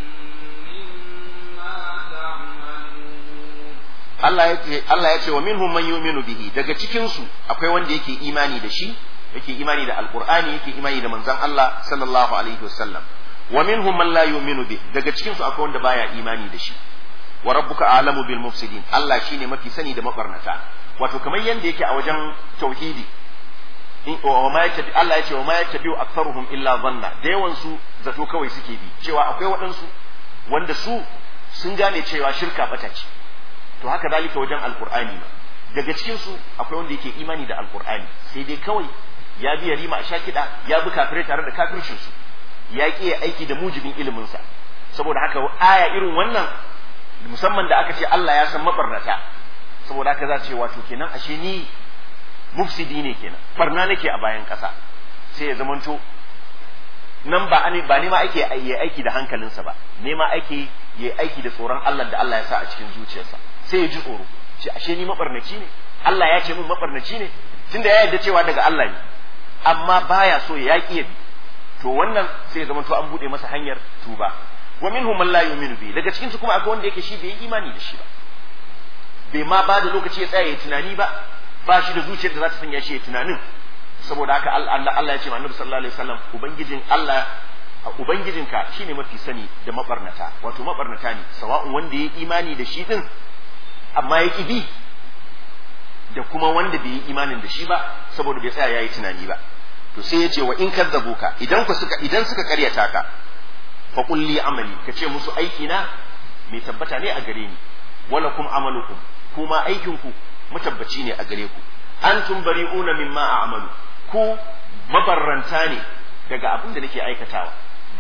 مما تعملون Allah ya ce Allah ya ce wa minhum man yu'minu bihi daga cikin su akwai wanda yake imani da shi yake imani da alqur'ani yake imani da manzon Allah sallallahu alaihi wasallam wa minhum man la yu'minu bihi daga cikin su akwai wanda baya imani da shi wa rabbuka a'lamu bil mufsidin Allah shine mafi sani da mabarnata wato kamar yanda yake a wajen tauhidi in wa ma yattabi Allah ya ce wa ma yattabi'u aktharuhum illa dhanna da yawan su zato kawai suke bi cewa akwai waɗansu wanda su sun gane cewa shirka bata ce to haka zalika wajen alkur'ani ma daga cikin su akwai wanda yake imani da alkur'ani sai dai kawai ya bi rima a shakida ya bi kafirai tare da kafircin su ya ki ya aiki da mujibin ilimin sa saboda haka aya irin wannan musamman da aka ce Allah ya san mabarnata saboda haka za ce wato kenan ashe ni mufsidi ne kenan barna nake a bayan kasa sai ya zamanto nan ba ani ba nema ake yi aiki da hankalinsa ba nema ake yi aiki da tsoron Allah da Allah ya sa a cikin zuciyarsa sai ya ji tsoro ce ashe ni mabarnaci ne Allah ya ce min mabarnaci ne tunda ya yarda cewa daga Allah ne amma baya so ya yaki ya bi to wannan sai ya zama to an bude masa hanyar tuba wa minhum man la yu'minu bi daga cikin su kuma akwai wanda yake shi bai yi imani da shi ba bai ma ba da lokaci ya tsaya ya tunani ba ba shi da zuciyar da za ta sanya shi ya tunanin saboda haka Allah Allah ya ce ma Annabi sallallahu alaihi wasallam ubangijin Allah ubangijinka shine mafi sani da mabarnata wato mabarnata ne sawa'un wanda ya imani da shi din amma ya ki bi da kuma wanda bai yi imanin da shi ba saboda bai tsaya yayi tunani ba to sai ya ce wa in kadzabuka idan ku suka idan suka karyata ka fa qul li amali ka ce musu aiki na mai tabbata ne a gare ni wala kum amalukum kuma aikin ku mutabbaci ne a gare ku antum bari'una mimma a'malu ku mabarranta ne daga abin da nake aikatawa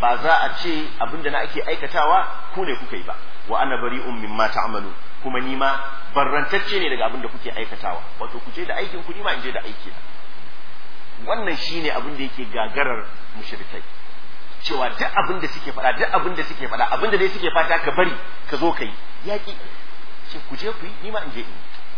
ba za a ce abinda na ake aikatawa ku ne kuka yi ba wa ana bari'un mimma ta'malu kuma ni ma barrantacce ne daga abinda kuke aikatawa wato ku je da aikin ku ni ma in je da aiki na wannan shine abin da yake gagarar mushrikai cewa duk abin da suke faɗa duk abin da suke faɗa abin da dai suke fata ka bari ka zo ka yi yaƙi ce ku je ku yi ni ma in je in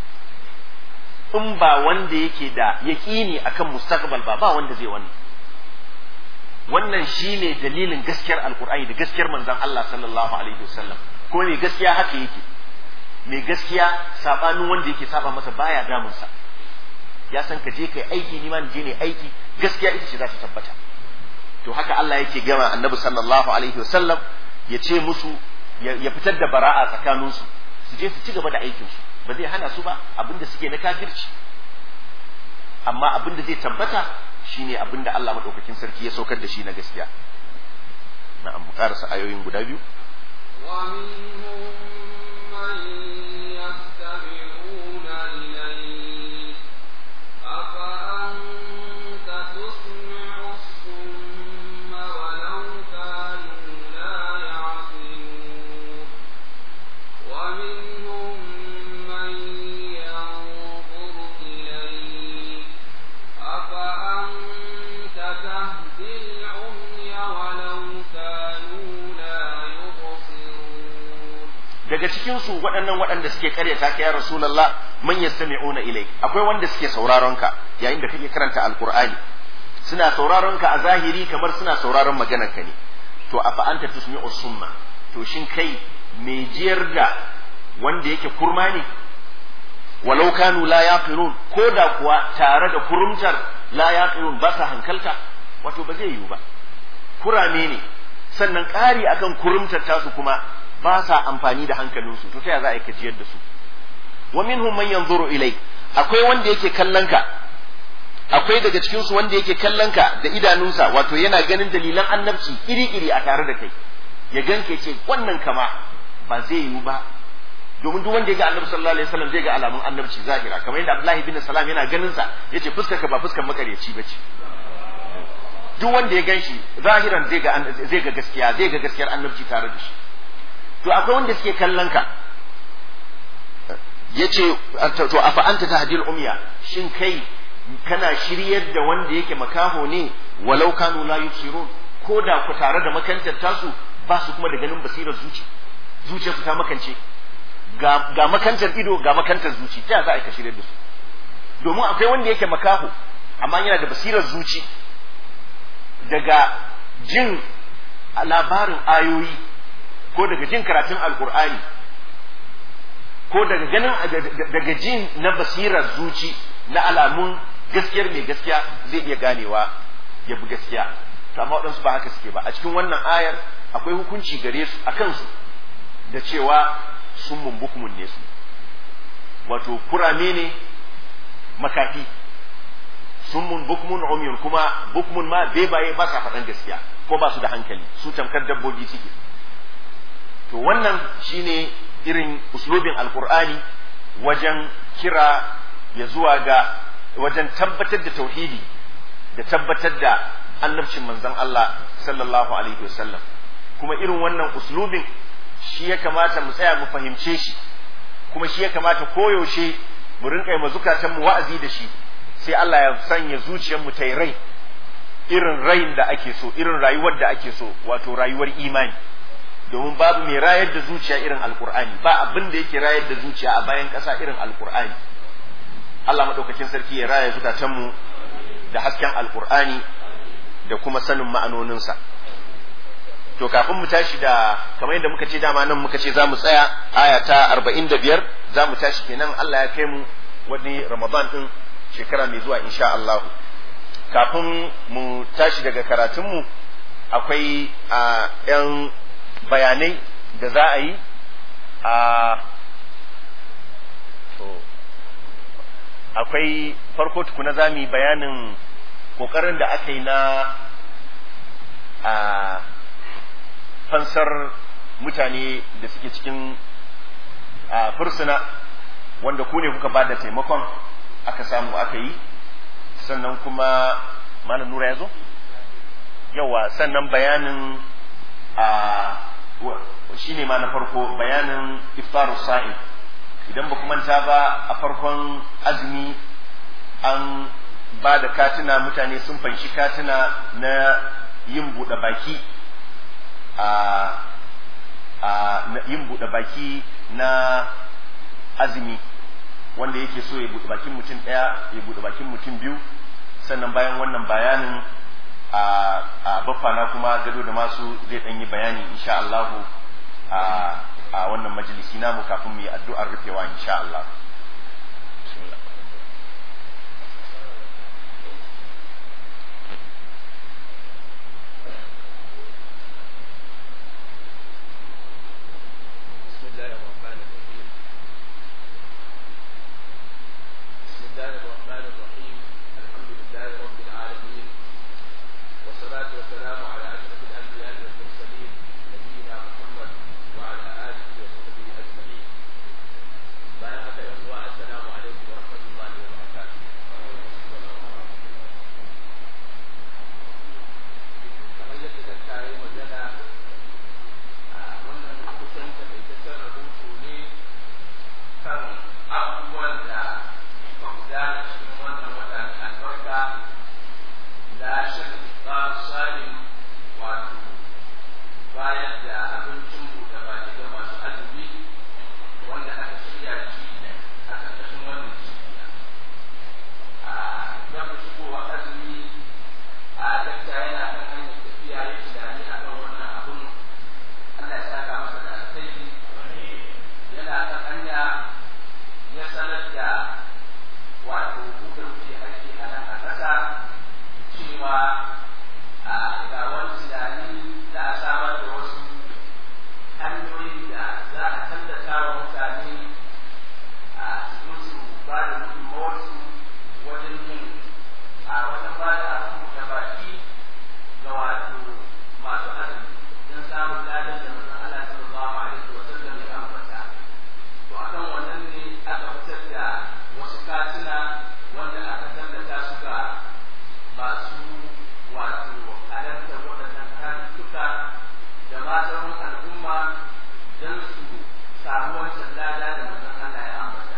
in ba wanda yake da yaƙini akan mustaqbal ba ba wanda zai wannan wannan shine dalilin gaskiyar alqur'ani da gaskiyar manzon Allah sallallahu alaihi wasallam ko mai gaskiya haka yake mai gaskiya sabanin wanda yake saba masa baya damunsa ya san ka je kai aiki ni ma je ne aiki gaskiya ita ce za ta tabbata to haka Allah yake gama annabi sallallahu alaihi wasallam ya ce musu ya fitar da bara'a tsakaninsu su je su ci gaba da aikinsu ba zai hana su ba abinda suke na kafirci amma abinda zai tabbata shine abinda Allah madaukakin sarki ya saukar da shi na gaskiya na'am mu karasa ayoyin guda biyu ومنهم من يستمعون إليك أفأنت تسمع الصم ولو كانوا لا يعقلون ومنهم من ينظر إليك أفأنت تهدي العمي ولو كانوا لا يبصرون daga cikin su waɗannan waɗanda suke karyata ka ya rasulullah man yastami'una ilayk akwai wanda suke sauraron ka yayin da kake karanta alqur'ani suna sauraron ka a zahiri kamar suna sauraron maganar ka ne to afa anta tusmi'u summa to shin kai me jiyar da wanda yake kurma ne walau kanu la yaqilun ko da kuwa tare da kurumtar la yaqilun ba sa hankalta wato ba zai yiwu ba kurame ne sannan ƙari akan kurumtar tasu kuma ba sa amfani da hankalinsu to ta za a yi kajiyar da su wa minhum man yanzuru ilai akwai wanda yake kallon ka akwai daga cikin su wanda yake kallon ka da idanunsa wato yana ganin dalilan annabci iri-iri a tare da kai ya ganke ce wannan kama ba zai yiwu ba domin duk wanda ya ga annabi sallallahu alaihi wasallam zai ga alamun annabci zahira kamar yadda Abdullahi bin Salam yana ganin sa yace fuskar ka ba fuskar makaryaci bace duk wanda ya ganshi zahiran zai ga zai ga gaskiya zai ga gaskiyar annabci tare da shi to akwai wanda suke kallon ka yace to afa anta tahdil umya shin kai kana shiryar da wanda yake makaho ne walau kanu la yusirun ko da ku tare da makantar tasu ba su kuma da ganin basirar zuci zuciyarsu ta makance ga, ga makantar ido ga makantar zuci ta za a ka shiryar da su domin akwai wanda yake makaho amma yana da basirar zuci daga jin labarin ayoyi ko daga jin karatun alkur'ani ko daga ganin daga jin na basirar zuci na alamun gaskiyar mai gaskiya zai iya ganewa ya bi gaskiya to amma waɗansu ba haka suke ba a cikin wannan ayar akwai hukunci gare su a kansu da cewa sun mumbukumun ne su wato kurame ne makafi sun mun bukmun umyun kuma bukmun ma bebaye ba sa faɗan gaskiya ko ba su da hankali su tamkar dabbobi suke to wannan shine irin uslubin alkur'ani wajen kira ya zuwa ga wajen tabbatar da tauhidi da tabbatar da annabcin manzon Allah sallallahu alaihi wasallam kuma irin wannan uslubin shi ya kamata mu tsaya mu fahimce shi kuma shi ya kamata koyaushe mu rinka yi mazukatan mu wa'azi da shi sai Allah ya sanya zuciyar mu ta rai irin rayin da ake so irin rayuwar da ake so wato rayuwar imani domin babu mai rayar da zuciya irin alkur'ani ba abin da yake rayar da zuciya a bayan ƙasa irin alkur'ani Allah maɗaukakin sarki ya raya zukatanmu da hasken alkur'ani da kuma sanin ma'anoninsa to kafin mu tashi da kamar yadda muka ce dama nan muka ce za mu tsaya aya ta arba'in da biyar za mu tashi kenan Allah ya kai mu wani ramadan ɗin shekara mai zuwa insha Allah kafin mu tashi daga karatunmu akwai a 'yan bayanai da za a yi a akwai farko tukuna za mu yi bayanin ƙoƙarin da aka yi na a fansar mutane da suke cikin a fursuna wanda ku ne kuka ba da taimakon aka samu aka yi sannan kuma malam nura ya zo yawa sannan bayanin a shine ma na farko bayanin iftarus sa'im idan ba manta ba a farkon azumi an ba da katina mutane sun fanshi katina na yin buɗe baki a yin buɗe baki na azumi wanda yake so ya buɗe bakin mutum ɗaya ya buɗe bakin mutum biyu sannan bayan wannan bayanin a baffana kuma gado da masu zai ɗan yi bayani insha Allahu a wannan majalisi namu kafin mu yi addu'ar rufewa insha Allah. بسم الله الرحمن الرحيم بسم الله الرحمن الرحيم الحمد لله رب العالمين والصلاة والسلام على أشرف الأنبياء والمرسلين نبينا محمد وعلى آله وصحبه أجمعين بارك الله السلام عليكم ورحمة الله وبركاته kamar yadda ta yi magana a wannan kusan takaitaccen rahoto ne kan abubuwan da ba gudana cikin wannan wata mai albarka da shirin tsarin salim wato bayar da abincin buɗe baki ga masu azumi wanda aka shirya shi a ƙarƙashin wannan cibiya a gaba shigowa azumi a dakta yana kan hanyar tafiya ya tunani a kan wannan abun Allah ya saka masa da alkhairi yana kan hanya ya sanar da wato buɗe wuce ake a nan a ƙasa cewa a ga wani tunani za a samar da wasu hanyoyin da za a tallata wa mutane a su zo su ba da gudunmawarsu wajen yin a wajen ba da abin da baki ga wato masu azumi don samun ladan da manzon Allah sallallahu alaihi wa sallam ya ambata to akan wannan ne aka fitar da wasu katina wanda aka tallata su ga masu wato halartar waɗannan karatuttuka da ma sauran al'umma don su samu wancan lada da manzon Allah ya ambata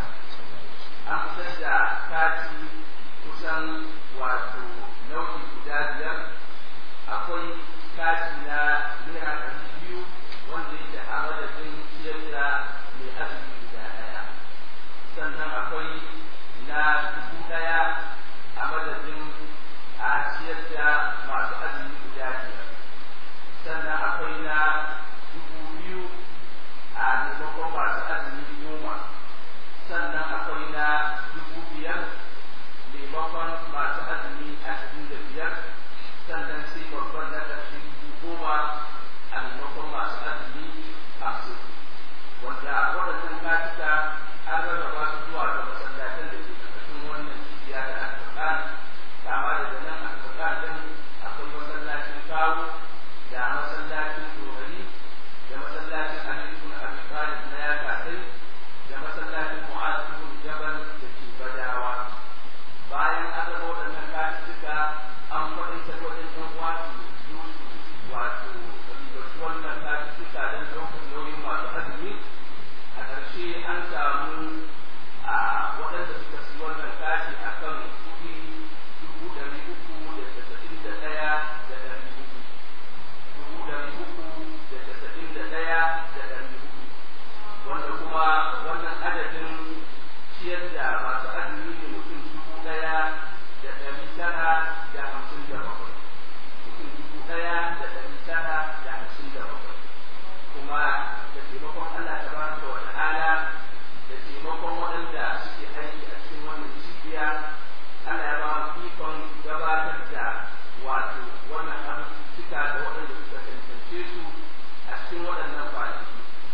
an fitar da kati kusan wato nau'i guda biyar akwai kati na naira ɗari biyu wanda yake a madadin ciyar da mai azumi guda ɗaya sannan akwai na dubu ɗaya a madadin a ciyar da masu azumi guda biyar sannan akwai na dubu biyu a maimakon masu azumi goma sannan akwai na dubu biyar maimakon masu azumi ashirin da biyar sannan sai babban na ƙarshen dubu goma a maimakon masu azumi hamsin wanda waɗannan katuka an rarraba su zuwa ga masallatan da ke ƙarƙashin wannan cibiya da alƙur'an kama daga nan alƙur'an din akwai masallacin kawo da masallacin dorari da masallacin ali ibn abi talib na ya kasai da masallacin mu'az ibn jabal da ke badawa bayan an raba waɗannan katuka an faɗin ta wajen ɗan uwa su yi wato ribatu wannan katuka don ɗaukar nauyin masu azumi a ƙarshe an samu a waɗanda suka siyi wannan kati a kan kuɗi dubu ɗari uku da tasa'in da ɗaya da ɗari uku dubu ɗari uku da tasa'in da ɗaya da ɗari uku wanda kuma wannan adadin ciyar da masu azumi ne mutum dubu ɗaya da ɗari tara da hamsin da bakwai mutum dubu ɗaya da ɗari tara da hamsin da bakwai kuma da taimakon Allah tabaraka wa ta'ala da taimakon waɗanda suke aiki a cikin wannan cibiya Allah ya ba mu ikon gabatar da wato wannan abincika da waɗanda suka tantance su a cikin waɗannan kwanaki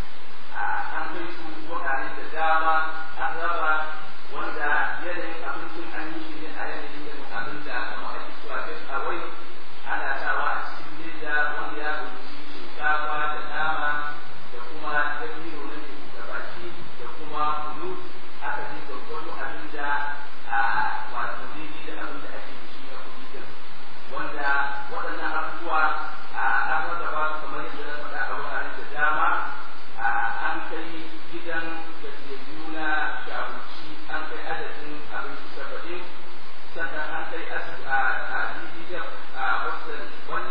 an kai su wurare da dama an raba wanda yanayin abincin an yi shi ne a yanayin irin abin da kamar ake cewa take away ana sawa a cikin leda wanda ya ƙunshi shinkafa da nama da kuma dabino na ne da baki da kuma kunu aka yi gwargwado abin da a wato daidai da abin da ake da shi na kuɗi din wanda waɗannan abubuwa a an rarraba su kamar yadda na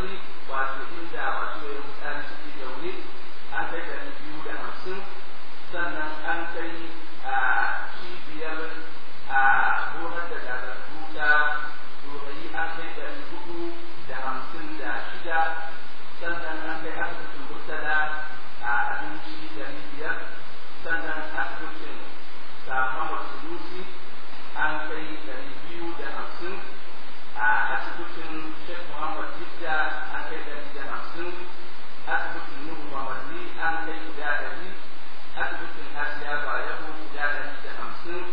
maballi wato inda masu yayin mutane suke zaune an kai ɗari biyu da hamsin sannan an kai a cibiyar a gonar da dagartu ta dorayi an kai ɗari hudu da hamsin da shida sannan an kai asibitin murtala a abinci ɗari biyar sannan asibitin samun sulusi an kai ɗari biyu da hamsin a asibitin sheikh muhammad jidda an kai ɗari da hamsin asibitin nuhu muhammad an kai guda ɗari asibitin asiya bayahu guda ɗari da hamsin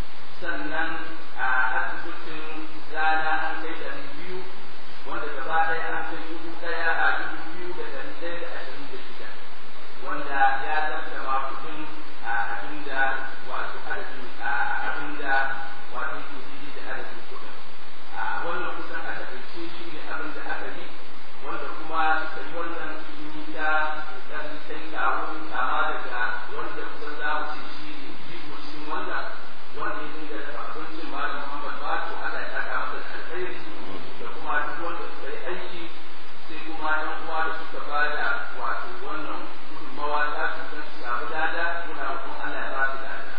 sannan a asibitin zana an kai ɗari biyu wanda gaba ɗaya an kai dubu ɗaya a dubu biyu da ɗari ɗaya da ashirin da shida wanda ya zarta ma kuɗin a abin da wato adadin a abin da wato ke daidai da adadin kuɗin a wannan kusan a takaice shi ne abin da aka yi wanda kuma suka yi wannan sun yi ta ƙoƙarin kai kawo kama daga wanda kusan za mu ce shi ne jigo cikin wannan wanda ya dinga dafa abincin malam Muhammad Bato Allah ya saka masa da alkhairi da kuma duk wanda suka yi aiki sai kuma ɗan uwa da suka ba da wato wannan gudunmawa ta su don su samu lada muna roƙon Allah ya ba su lada.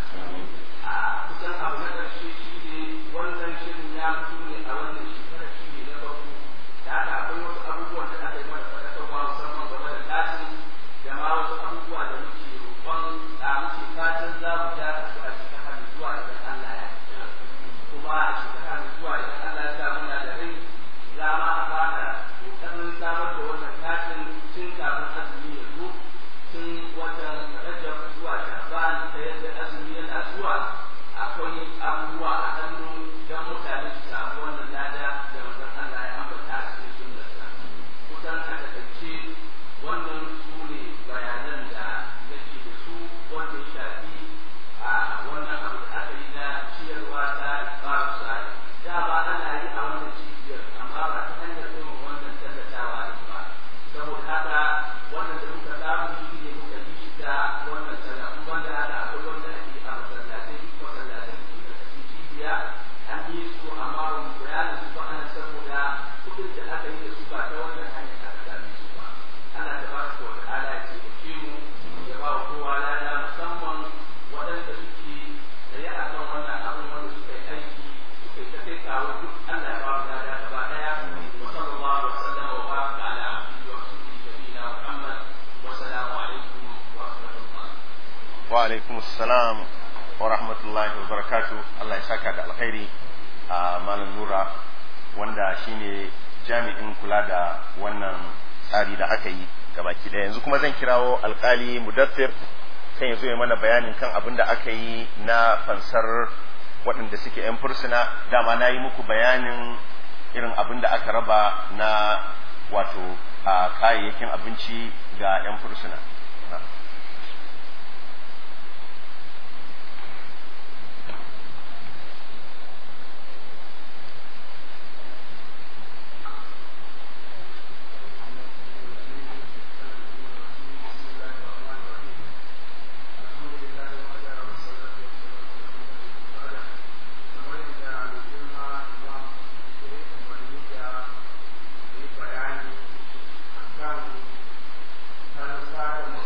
A kusan abu na ƙarshe shi ne wannan shirin ya fito ne a wannan shekara shi ne na farko da aka akwai wasu abubuwan da aka yi mana faɗakarwa musamman game da tasiri da ma wasu abubuwa da muke roƙon a muke fatan za mu ja su a shekara mai zuwa idan Allah ya kuma a shekara mai zuwa idan Allah ya sa muna da rai za ma a fara kokarin samar da wannan katin tun kafin azumi ya zo tun watan rajab zuwa sha'ban ta yadda azumi yana zuwa akwai abubuwa a hannu don mutane su samu wannan lada da manzon Allah ya ambata a cikin sunnarsa kusan a takaice wannan su ne bayanan da nake da su wanda ya shafi a wannan abu da aka yi na ciyarwa ta ibaru sa'i da ba ana yi a wannan cibiyar amma ba ta hanyar irin wannan tallatawa ne ba saboda haka wannan da muka samu shi ne muka yi shi ta wannan sallah kuma wanda haka akwai wanda ake a masallatai duk masallatai da ke karkashin cibiya an yi su amma ba mu bayanin su ba ana saboda kuɗin da aka yi da su ba ta wannan hanyar aka same su ba ana da ba su wata ala ya taimake mu ya ba wa kowa lada musamman waɗanda suke tsaye a kan wannan abin wanda suka yi aiki suka yi ta kai kawo duk Allah ya ba mu lada gaba ɗaya wa sallallahu wa sallama wa baraka ala abdihi wa rasulihi nabiyina Muhammad wa salamu alaikum wa rahmatullah wa alaikum assalam wa rahmatullahi wa barakatu Allah ya saka da alkhairi a malam nura wanda shine jami'in kula da wannan tsari da aka yi gabaki ɗaya yanzu kuma zan kirawo alkali mudaffir kan ya zo ya mana bayanin kan abin da aka yi na fansar waɗanda suke 'yan fursuna dama na yi muku bayanin irin abin da aka raba na wato a kayayyakin abinci ga 'yan fursuna bayani kan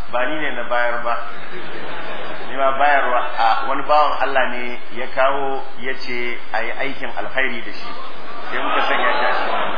ba ni ne na bayar ba ni ma bayarwa a wani bawan Allah ne ya kawo ya ce a yi aikin alkhairi da shi sai muka sanya shi a cikin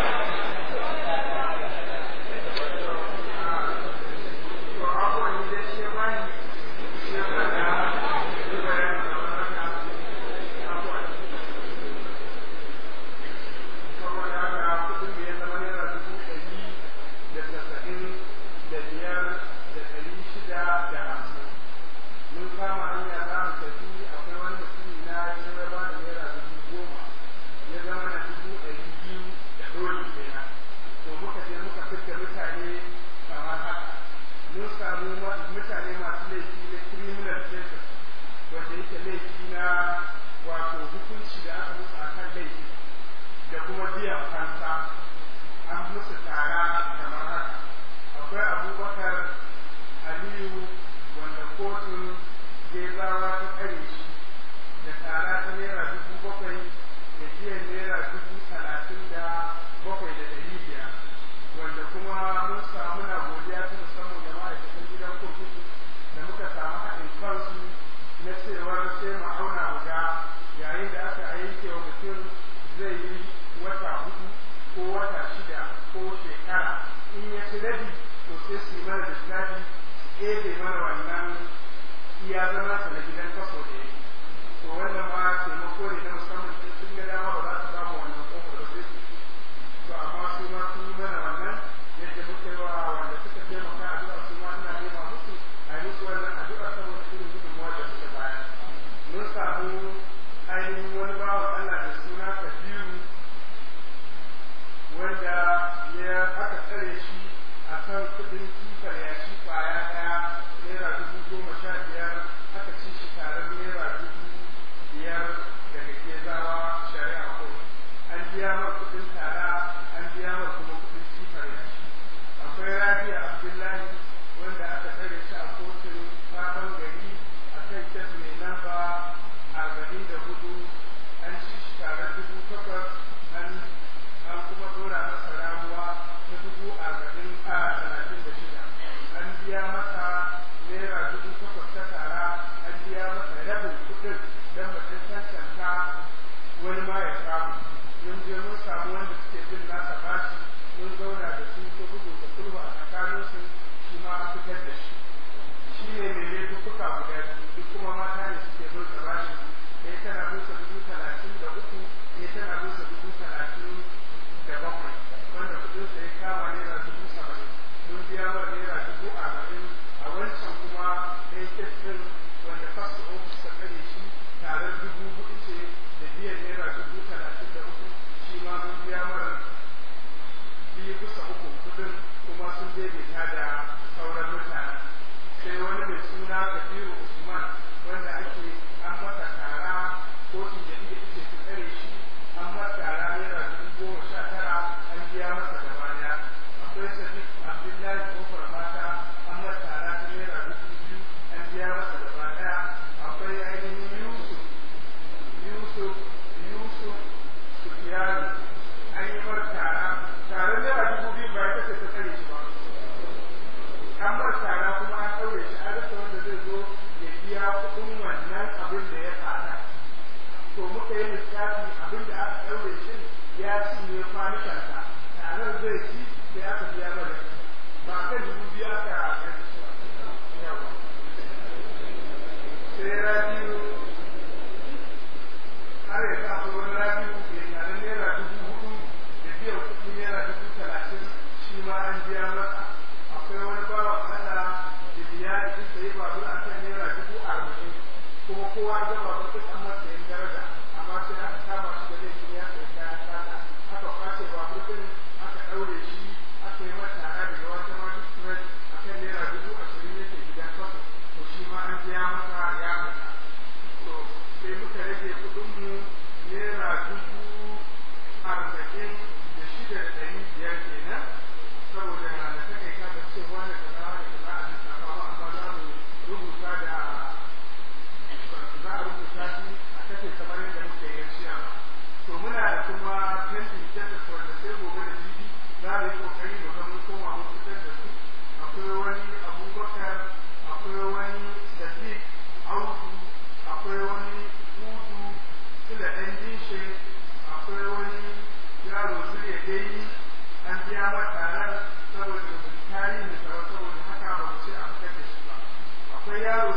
rubuta da za a rubuta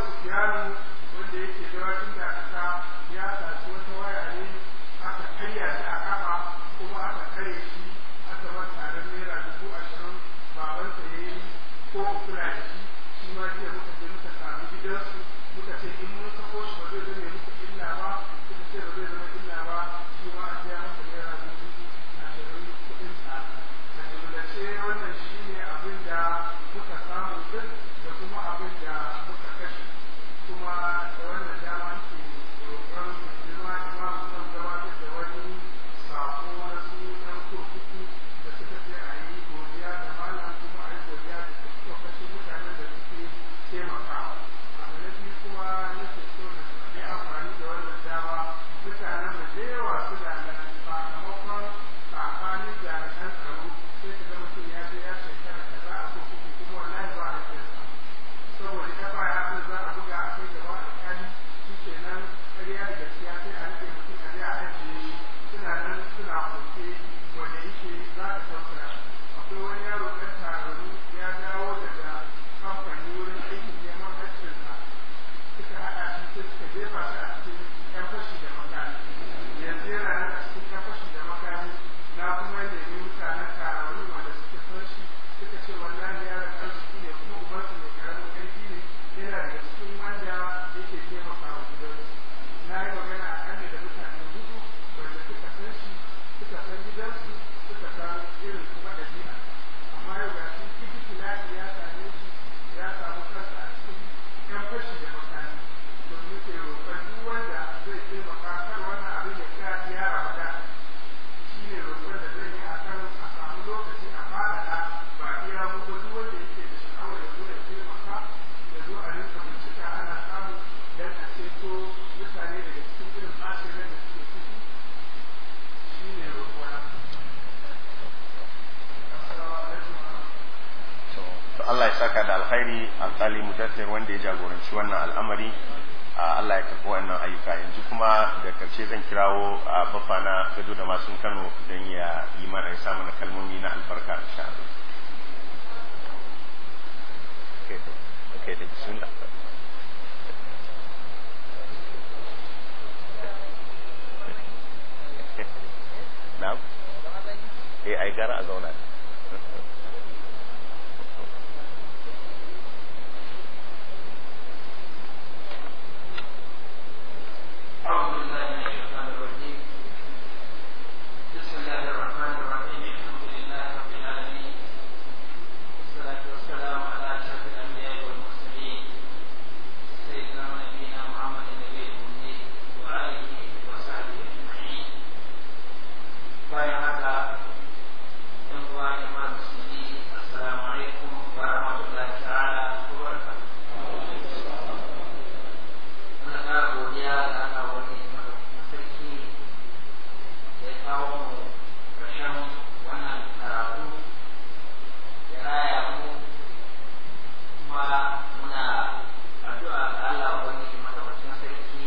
sufiyanu wanda yake dawakin da aka ya saci wata waya ne aka karya shi a kafa kuma aka kare shi aka bar taron naira dubu ashirin babansa ya yi ko in kula da shi shi ma jiya muka je muka sami gidansu muka ce in mun sako shi ba zai zama muku illa ba suka ce ba zai zama illa ba shi ma an biya masa naira dubu ashirin kuɗin sa a jimlace wannan shi ne abin da muka samu din da kuma abin da muka kashe kuma da wannan dama ke roƙon mai girma imam zan gabatar da wani sako na su ɗan kurkuku da suka ce a yi godiya da malam kuma a yi godiya da suka kashe mutanen da suke taimakawa abu na biyu kuma nake so na yi amfani da wannan dama mutanen da da yawa suna da sakamakon tsakanin jami'an tsaro sai ka ga mutum ya je ya shekara kaza a kurkuku kuma wallahi ba a kinsa saboda ita ba ya san za a buga a kai gaba alƙali shi ke nan ƙarya da gaskiya sai a rike mutum a je a ajiye shi suna nan suna koke wanda yake za ka tausaya akwai wani yaro ɗan tarauni ya dawo daga kamfani wurin aikin neman haƙƙinsa suka haɗa shi sai suka jefa shi a cikin ƴan fashi da makami yanzu yana nan a cikin ƴan fashi da makami na kuma nemi mutanen tarauni wanda suke san shi suka ce wallahi yaron arziki ne kuma ubansa mai karamin ƙarfi ne yana daga cikin wanda yake taimaka wa gidansu na yi magana a kan da mutane hudu wanda suka san shi suka san gidansu suka san irin kuma ɗabi'a amma yau ga shi ibtila'i ya same shi ya samu kansa a cikin ƴan fashi da makami to muke roƙon duk wanda zai taimaka kar wannan abin ya ga ya rabata shi ne roƙon da zai yi a kan a samu lokaci a faɗaɗa ba iya muku duk wanda yake da sha'awar ya zo ya taimaka ya zo a rinka bincika ana samu dan a ceto mutane daga cikin irin ɓacin ran da suke ciki shi ne roƙona. Assalamu alaikum wa rahmatullahi. to to Allah ya saka da alkhairi alkali mudaffir wanda ya jagoranci wannan al'amari a Allah ya karɓi wannan ayyuka yanzu kuma da karshe zan kirawo a bafa na gado da masun Kano don ya yi mana ya sa mana kalmomi na albarka insha Allah okay to okay da bismillah na'am eh ai gara a zauna أعوذ بالله من الشيطان الرجيم بسم الله الرحمن الرحيم الحمد لله رب العالمين والصلاة والسلام على أشرف الأنبياء والمرسلين سيدنا ونبينا محمد النبي الأمي وآله وصحبه أجمعين bayan haka ɗan uwa jama'ar musulmi assalamu alaikum wa rahmatullahi ta'ala wa barakatuh muna ƙara godiya ga Allah wani madaukakin sarki da ya kawo mu ƙarshen wannan karatu ya raya mu kuma muna addu'a ga Allah wani madaukakin sarki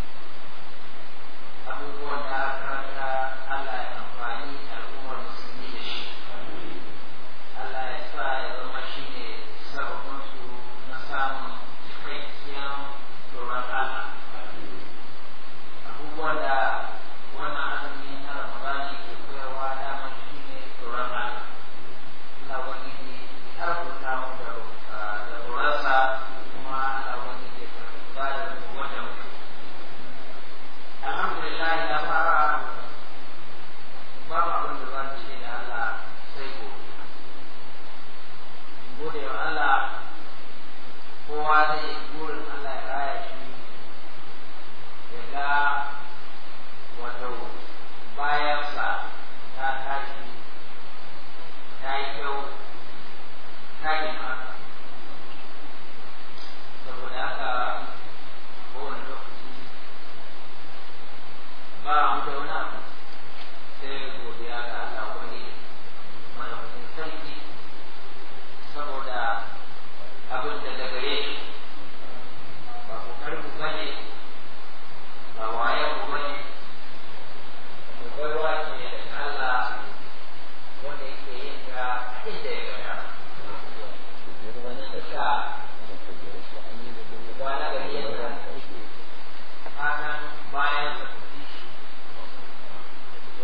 abubuwan da aka karanta Allah ya amfani al'ummar musulmi da shi Allah ya sa ya zama shi ne sababinsu na samun cikakkiyar tsoron Allah abubuwan da wannan azumi na Ramadani ke koyarwa dama shi ne tsoron Allah Allah wani ne ya rubuta mu da da tsoronsa kuma Allah wani ne ya ba da mu wajen alhamdulillah na fara babu abin da zan ce da Allah sai gobe gode wa Allah kowa zai burin Allah ya raya shi ya ga wato bayansa ta tashi ta yi kyau ta yi haka saboda haka kowane lokaci ba mu da wani abu sai godiya ga Allah wani madaukakin sarki saboda abin da daga gare shi ba kokarin mu bane ba wayan mu bane mu baiwa ce da Allah wanda yake yin ta inda ya gada wani gari yadda yake fatan bayan sa kuɗi to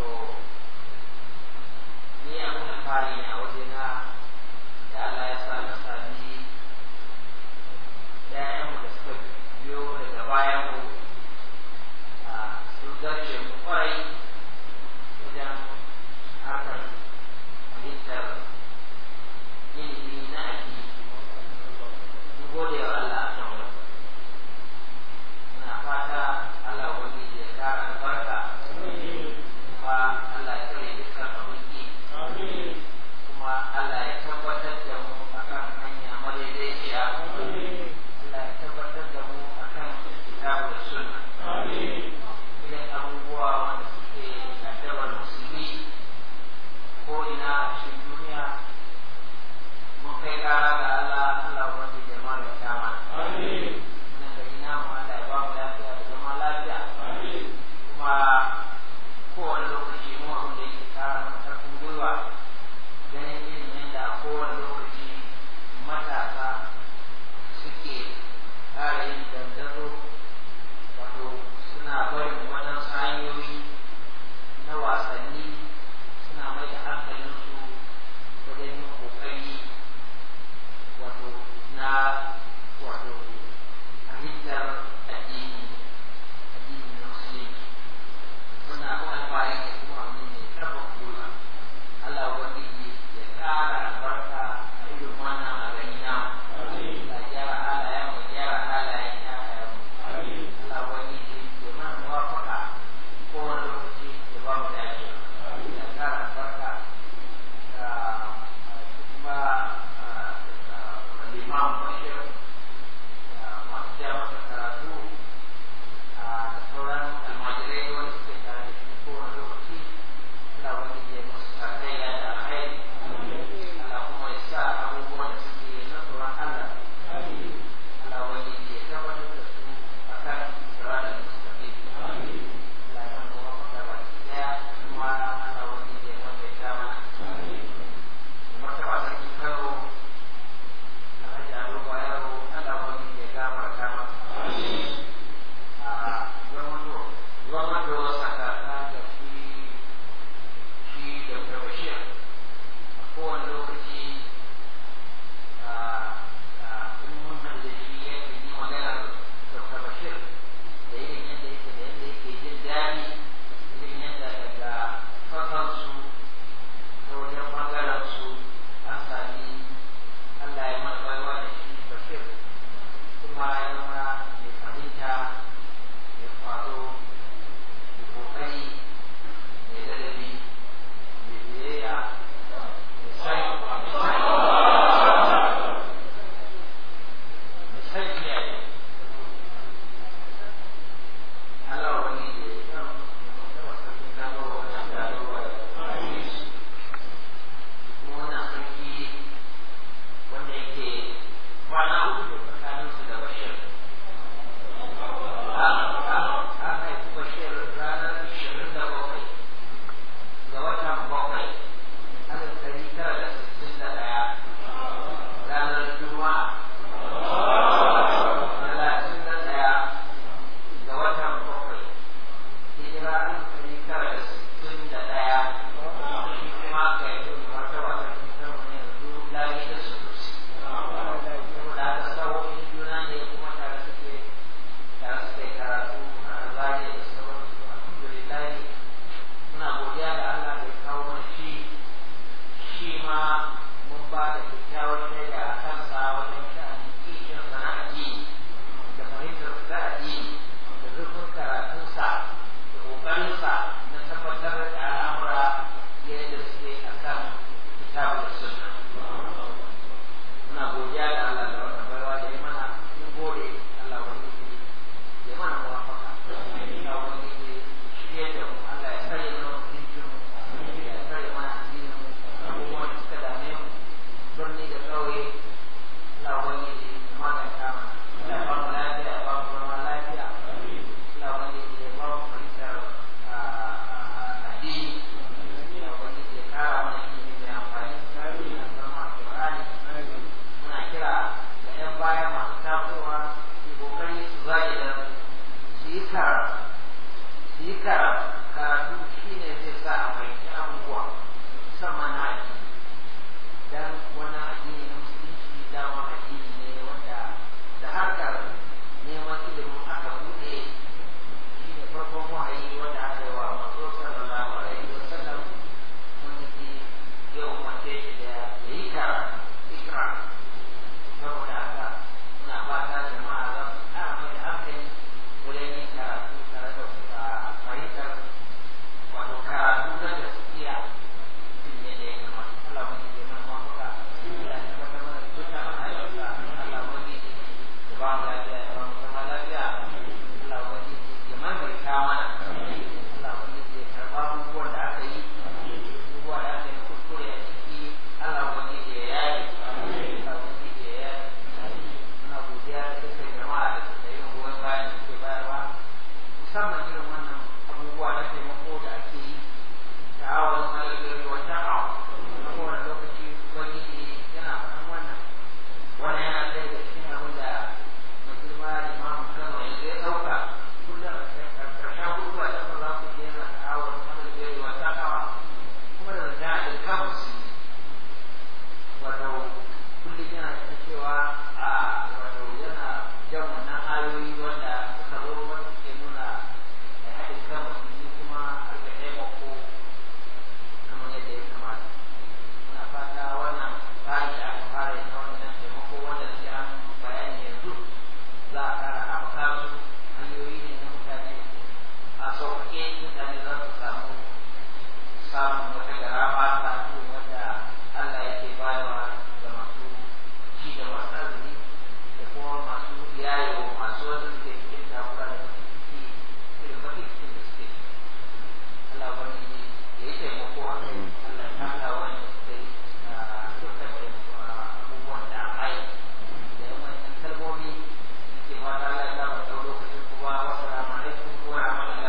ni abin alfahari ne a wajena da Allah ya sa na sami ‘ya'yanmu da suka biyo daga bayan mu a sun zarce mu kwarai wajen harkar fahimtar ilimi na addini mun gode wa Allah a kan wani muna fata Allah ubangiji ya kara albarka kuma Allah ya kare dukkan abin ki kuma Allah ya tabbatar da mu akan hanya madaidaiciya Allah ya tabbatar da mu akan kitabu da sunna irin abubuwa wanda suke addabar musulmi ko ina a cikin duniya mun kai kara ga Allah Allah ubangiji ya magance mana nan gari namu Allah ya ba mu lafiya da zama lafiya kuma kowane lokaci mu abin da yake kara mana karfin gwiwa ganin irin yadda a kowane lokaci matasa suke ƙara yin dandazo wato suna barin waɗansu hanyoyi na wasanni suna mai da hankalinsu wajen yin ƙoƙari wato na wato fahimtar addini addini na musulunci suna alfahari da kuma wani ne karfafa gwiwa Allah ubangiji ya ƙara albarka a irin wannan a gani na Allah gyara halayen mu gyara halayen ƴaƴayen mu Allah ubangiji ya mana muwafaka kowane lokaci ya ba mu dace ya ƙara albarka da kuma limam bashir da masu ja masa karatu da sauran almajirai wanda suke tare da shi kowane lokaci Allah ubangiji ya musu sakayya da alkhairi Allah kuma ya sa abubuwan da suke na tsoron Allah Allah ubangiji ya tabbatar da su akan siratal mustaqim Allah ya mana mafaka baki daya kuma Allah ubangiji ya mafaka mana martaba sarki karo alhaji ado bayero Allah ubangiji ya gafarta masa a gwamnato gwamnato sakaka da shi shi Dr. Bashir a kowane lokaci in mun haɗu da shi yake yi magana Dr. Bashir da irin yadda yake da yadda yake jin daɗi irin yadda daga kasansu ta wajen ɓangarensu an sami Allah ya masa baiwa da shi Bashir kuma ya zama mai fahimta mai kwazo mai kokari mai ladabi mai biyayya mai sani mai sani iyaye Allah wani da ya san wasu gano wannan gano wani kuma wannan sarki wanda yake kwana uku da tsakaninsu da Bashir an haifi Bashir ranar ishirin da bakwai ga watan bakwai alif ɗari tara da sittin da ɗaya ranar Juma'a talatin da ɗaya ga watan bakwai hijira alif ɗari tara da sittin da ɗaya shi kuma ga yi martaba sarki karo ne yanzu lami da sunusi saboda haka sawoyin juna ne kuma tare suke tare suke karatu a zariya da sauransu alhamdulillah muna godiya da Allah da ya kawo mana shi shi ma mun ba da kyakkyawar shaida a kansa wajen sha'anin kishin sana'aji da fahimtar da addini da zurfin karatunsa da ƙoƙarinsa na tabbatar da al'amura yadda suke a kan kitabu da sunna muna godiya da Allah da wannan baiwa da ya mana mun gode Allah wani ya mana muwafaka Allah wani shirye da mu Allah ya tsare mana mutuncin mu ya tsare mana addinin mu abubuwan da suka dame mu birni da ƙauye Allah wani ya maganta mana Allah ya ba mu lafiya ya ba mu zama lafiya Allah wani ya ba mu fahimtar addini Allah wani ya kara mana ilimi mai amfani da zama Qur'ani muna kira da 'yan baya masu tasowa su zage da su yi karatu su yi karatu karatu shi ne zai sa a fahimci abubuwa musamman na addini dan wannan addini na musulunci dama addini ne wanda da harkar neman ilimin aka buɗe shi ne farkon wahayi wanda aka yi wa masu sallallahu alaihi wa sallam wanda ke yau mace shi da ya yi karatu ikra saboda haka muna fata jama'a za su ƙara mai da hankali wajen yin karatu tare da fahimtar wato karatu na gaskiya irin yadda ya kamata Allah wani ke mana mafaka Allah ya tabbatar mana da dukkan al'ayyarsa Allah wani ya ba mu lafiya ya ba mu zama lafiya Allah wani ya maimaita mana Allah wani ya karɓa abubuwan da aka yi abubuwa da aka yi kuskure a ciki Allah wani ya yaye Allah wani ya yaye muna godiya da dukkan jama'a da suka yi goyon bayan da suke bayarwa musamman irin wannan abubuwa na taimako da ake yi ta'awun alal wa ta'aw a kowane lokaci ubangiji yana faɗan wannan wannan yana ɗaya daga cikin abin da mai girma da imamu kano yanzu ya ɗauka kullum a ƙarshen hudu a ɗaukar za ku je yana ta'awun alal wa ta'aw kuma da zai da kan musulmi wato kullum yana ta cewa a wato yana jan wannan ayoyi wanda suka zo wanda suke nuna da haɗin kan musulmi kuma a rika taimako kamar yadda ya kamata muna fata wannan tsari da aka fara yin na wannan taimako wanda sai an bayani yanzu za a ƙara haɓaka su hanyoyi ne na mutane a sauƙaƙe mutane za su samu samun wata gara fata irin wanda Allah yake bayarwa ga masu ci da masu azumi da kuma masu yayo masu wanda suke cikin takura da bakin ciki irin bakin cikin da suke Allah wani ya yi taimako a kai Allah ya kasa wani suka yi dukkan abubuwan da ai da yawancin kalmomi da ke fata Allah ya kama ɗau lokacin kuma wasu alaikum wa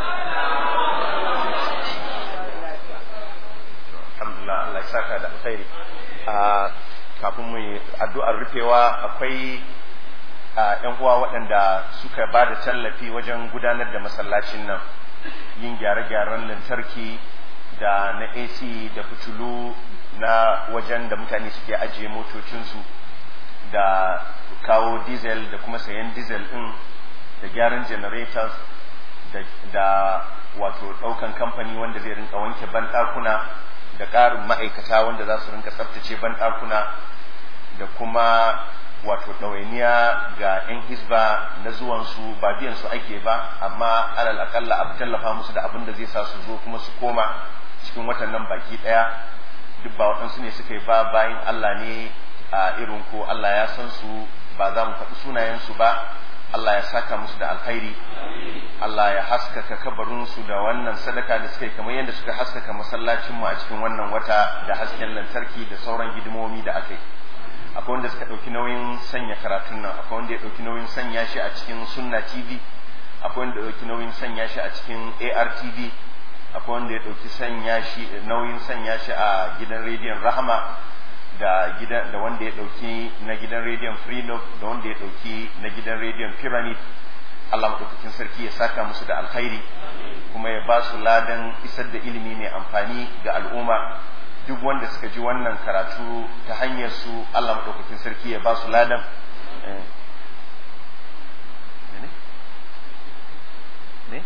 alhamdulillah Allah ya saka da alkhairi a kafin mu yi addu'ar rufewa akwai a yan uwa waɗanda suka ba da tallafi wajen gudanar da masallacin nan yin gyare-gyaren lantarki da na AC da fitulu na wajen da mutane suke ajiye motocinsu da kawo diesel da kuma sayan diesel ɗin da gyaran generators da, da wato ɗaukan kamfani wanda zai rinka wanke banɗakuna da ƙarin ma'aikata wanda za su rinka tsaftace banɗakuna da kuma wato ɗawainiya ga 'yan hisba na zuwansu ba biyan su ake ba amma alal akalla a tallafa musu da abin da zai sa su zo kuma su koma cikin watan nan baki ɗaya duk ba waɗansu ne suka yi ba bayan Allah ne a irin ko Allah ya san su ba za mu faɗi sunayensu ba Allah ya saka musu da alkhairi Allah ya haskaka kabarinsu da wannan sadaka da suka yi kamar yadda suka haskaka masallacinmu a cikin wannan wata da hasken lantarki da sauran hidimomi da aka yi akwai wanda suka ɗauki nauyin sanya karatun nan akwai wanda ya ɗauki nauyin sanya shi a cikin sunna tv akwai wanda ya ɗauki nauyin sanya shi a cikin artv akwai wanda ya ɗauki sanya shi nauyin sanya shi a gidan rediyon rahama da gidan da wanda ya ɗauki na gidan rediyon freedom da wanda ya ɗauki na gidan rediyon pyramid Allah maɗaukakin sarki ya saka musu da alkhairi kuma ya ba su ladan isar da ilimi mai amfani ga al'umma duk wanda suka ji wannan karatu ta hanyar su Allah maɗaukakin sarki ya ba su ladan ne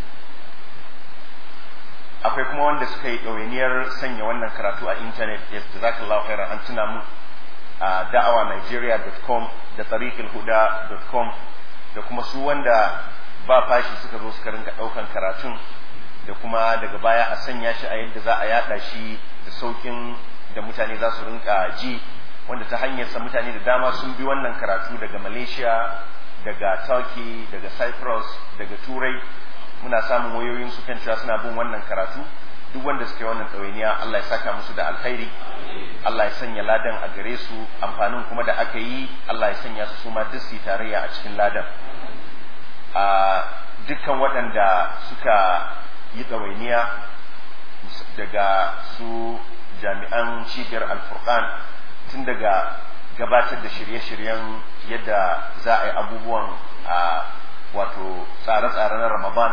akwai kuma wanda suka yi ɗawainiyar sanya wannan karatu a intanet ya jazakallahu khairan an tuna mu a da'awanigeria.com da tariqilhuda.com da kuma su wanda ba fashi suka zo suka rinka ɗaukan karatun da kuma daga baya a sanya shi a yadda za a yada shi da saukin da mutane za su rinka ji wanda ta hanyarsa mutane da dama sun bi wannan karatu daga malaysia daga turkey daga cyprus daga turai muna samun wayoyin su kan cewa suna bin wannan karatu duk wanda suke wannan ɗawainiya Allah ya saka musu da alkhairi Allah ya sanya ladan a gare su amfanin kuma da aka yi Allah ya sanya su suma duk su tarayya a cikin ladan a dukkan waɗanda suka yi ɗawainiya daga su jami'an cibiyar alfurqan tun daga gabatar da shirye-shiryen yadda za a yi abubuwan a wato tsare-tsare na ramadan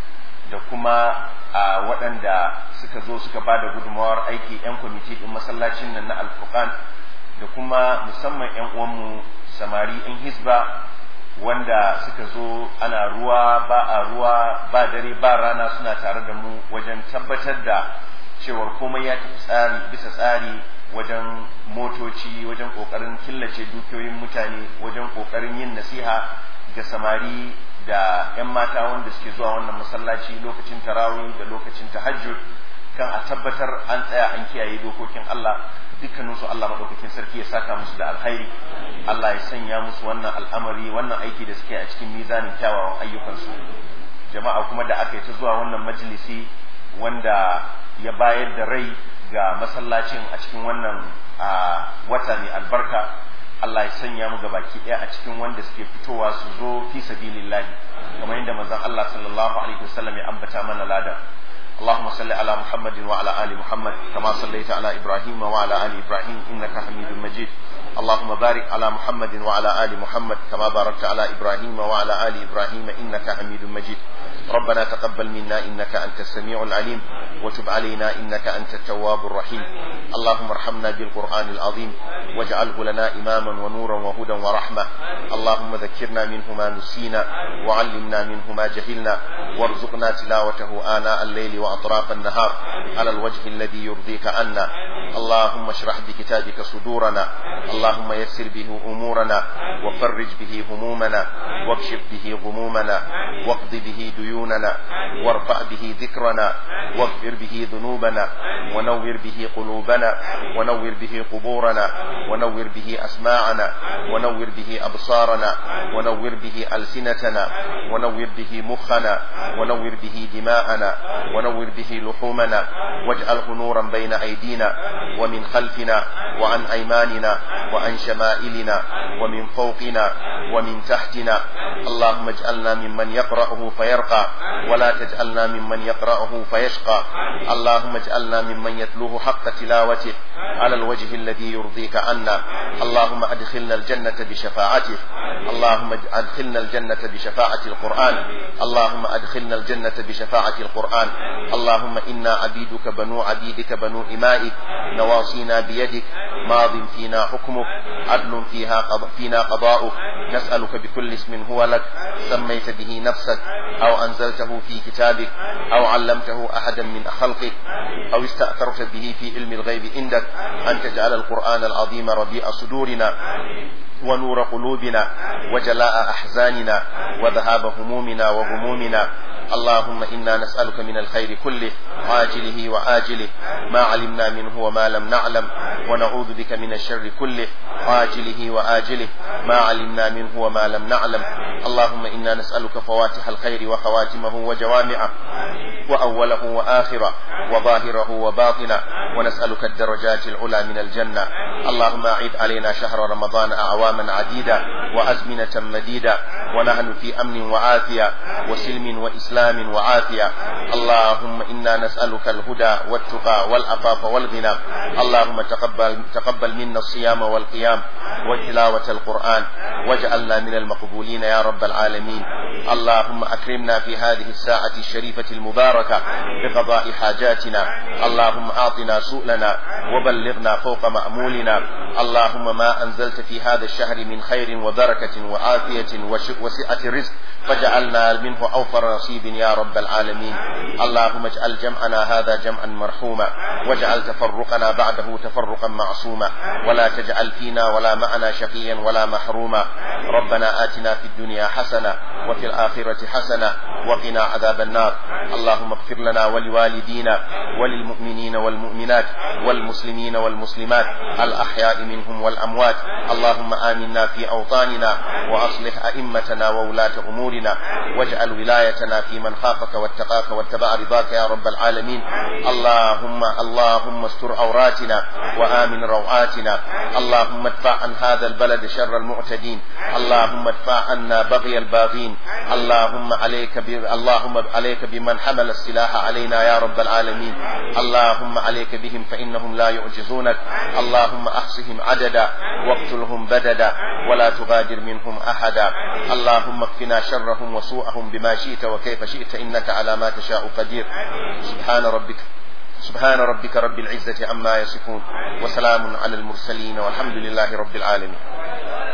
da kuma a waɗanda suka zo suka ba da gudunmawar aiki 'yan kwamiti ɗin masallacin nan na alfuqan da kuma musamman 'yan uwanmu samari 'yan hisba wanda suka zo ana ruwa ba a ruwa ba dare ba rana suna tare da mu wajen tabbatar da cewar komai ya tafi tsari bisa tsari wajen motoci wajen kokarin killace dukiyoyin mutane wajen kokarin yin nasiha ga samari da 'yan mata wanda suke zuwa wannan masallaci lokacin tarawih da lokacin tahajjud kan a tabbatar an tsaya an kiyaye dokokin Allah dukkaninsu Allah maɗaukakin sarki ya saka musu da alkhairi Allah ya sanya musu wannan al'amari wannan aiki da suke a cikin mizanin kyawawan ayyukansu jama'a kuma da aka yi ta zuwa wannan majalisi wanda ya bayar da rai ga masallacin a cikin wannan a wata mai albarka Allah ya sanya mu gabaki ɗaya a cikin wanda suke fitowa su zo fi sabilillahi kamar yadda manzon Allah sallallahu alaihi wasallam ya ambata mana ladan اللهم صل على محمد وعلى آل محمد كما صليت على إبراهيم وعلى آل إبراهيم إنك حميد مجيد اللهم بارك على محمد وعلى آل محمد كما باركت على إبراهيم وعلى آل إبراهيم إنك حميد مجيد ربنا تقبل منا إنك أنت السميع العليم وتب علينا إنك أنت التواب الرحيم اللهم ارحمنا بالقرآن العظيم واجعله لنا إماما ونورا وهدى ورحمة اللهم ذكرنا منه ما نسينا وعلمنا منه ما جهلنا وارزقنا تلاوته آناء الليل وأطراف النهار على الوجه الذي يرضيك عنا اللهم اشرح بكتابك صدورنا اللهم يسر به أمورنا وفرج به همومنا واكشف به غمومنا واقض به ديوننا وارفع به ذكرنا واغفر به ذنوبنا ونور به قلوبنا ونور به قبورنا ونور به أسماعنا ونور به أبصارنا ونور به ألسنتنا ونور به مخنا ونور به دماءنا ونور به لحومنا واجعله نورا بين أيدينا ومن خلفنا وعن أيماننا وعن شمائلنا ومن فوقنا ومن تحتنا اللهم اجعلنا ممن يقرأه فيرقى ولا تجعلنا ممن يقرأه فيشقى اللهم اجعلنا ممن يتلوه حق تلاوته على الوجه الذي يرضيك عنا اللهم أدخلنا الجنة بشفاعته اللهم أدخلنا الجنة بشفاعة القرآن اللهم أدخلنا الجنة بشفاعة القرآن اللهم إنا عبيدك بنو عبيدك بنو إمائك نواصينا بيدك ماض فينا حكمك عدل فيها قض... فينا قضاؤك نسألك بكل اسم هو لك سميت به نفسك أو أنزلته في كتابك أو علمته أحدا من خلقك أو استأثرت به في علم الغيب عندك أن تجعل القرآن العظيم ربيع صدورنا ونور قلوبنا وجلاء أحزاننا وذهاب همومنا وغمومنا اللهم إنا نسألك من الخير كله عاجله وآجله ما علمنا منه وما لم نعلم ونعوذ بك من الشر كله عاجله وآجله ما علمنا منه وما لم نعلم اللهم إنا نسألك فواتح الخير وخواتمه وجوامعه وأوله وآخره وظاهره وباطنه ونسألك الدرجات العلى من الجنة اللهم أعيد علينا شهر رمضان أعواما عديدة وأزمنة مديدة ونحن في أمن وعافية وسلم وإسلام وعافية اللهم إنا نسألك الهدى والتقى والعفاف والغنى اللهم تقبل, تقبل منا الصيام والقيام وتلاوة القرآن واجعلنا من المقبولين يا رب العالمين اللهم أكرمنا في هذه الساعة الشريفة المباركة بقضاء حاجاتنا اللهم أعطنا سؤلنا وبلغنا فوق مأمولنا اللهم ما أنزلت في هذا الشهر من خير وبركة وعافية وسعة رزق فجعلنا منه أوفر نصيب يا رب العالمين اللهم اجعل جمعنا هذا جمعا مرحوما واجعل تفرقنا بعده تفرقا معصوما ولا تجعل فينا ولا معنا شقيا ولا محروما ربنا آتنا في الدنيا حسنة وفي الآخرة حسنة وقنا عذاب النار اللهم اغفر لنا ولوالدينا وللمؤمنين والمؤمنات والمسلمين والمسلمات الأحياء منهم والأموات اللهم آمنا في أوطاننا وأصلح أئمتنا وولاة أمورنا واجعل ولايتنا في من خافك واتقاك واتبع رضاك يا رب العالمين اللهم اللهم استر عوراتنا وآمن روعاتنا اللهم ادفع عن هذا البلد شر المعتدين اللهم ادفع عنا بغي الباغين اللهم عليك ب... اللهم عليك بمن حمل السلاح علينا يا رب العالمين اللهم عليك بهم فإنهم لا يعجزونك اللهم أحصهم عددا واقتلهم بددا عددا ولا تغادر منهم أحدا اللهم اكفنا شرهم وسوءهم بما شئت وكيف شئت إنك على ما تشاء قدير سبحان ربك سبحان ربك رب العزة عما يصفون وسلام على المرسلين والحمد لله رب العالمين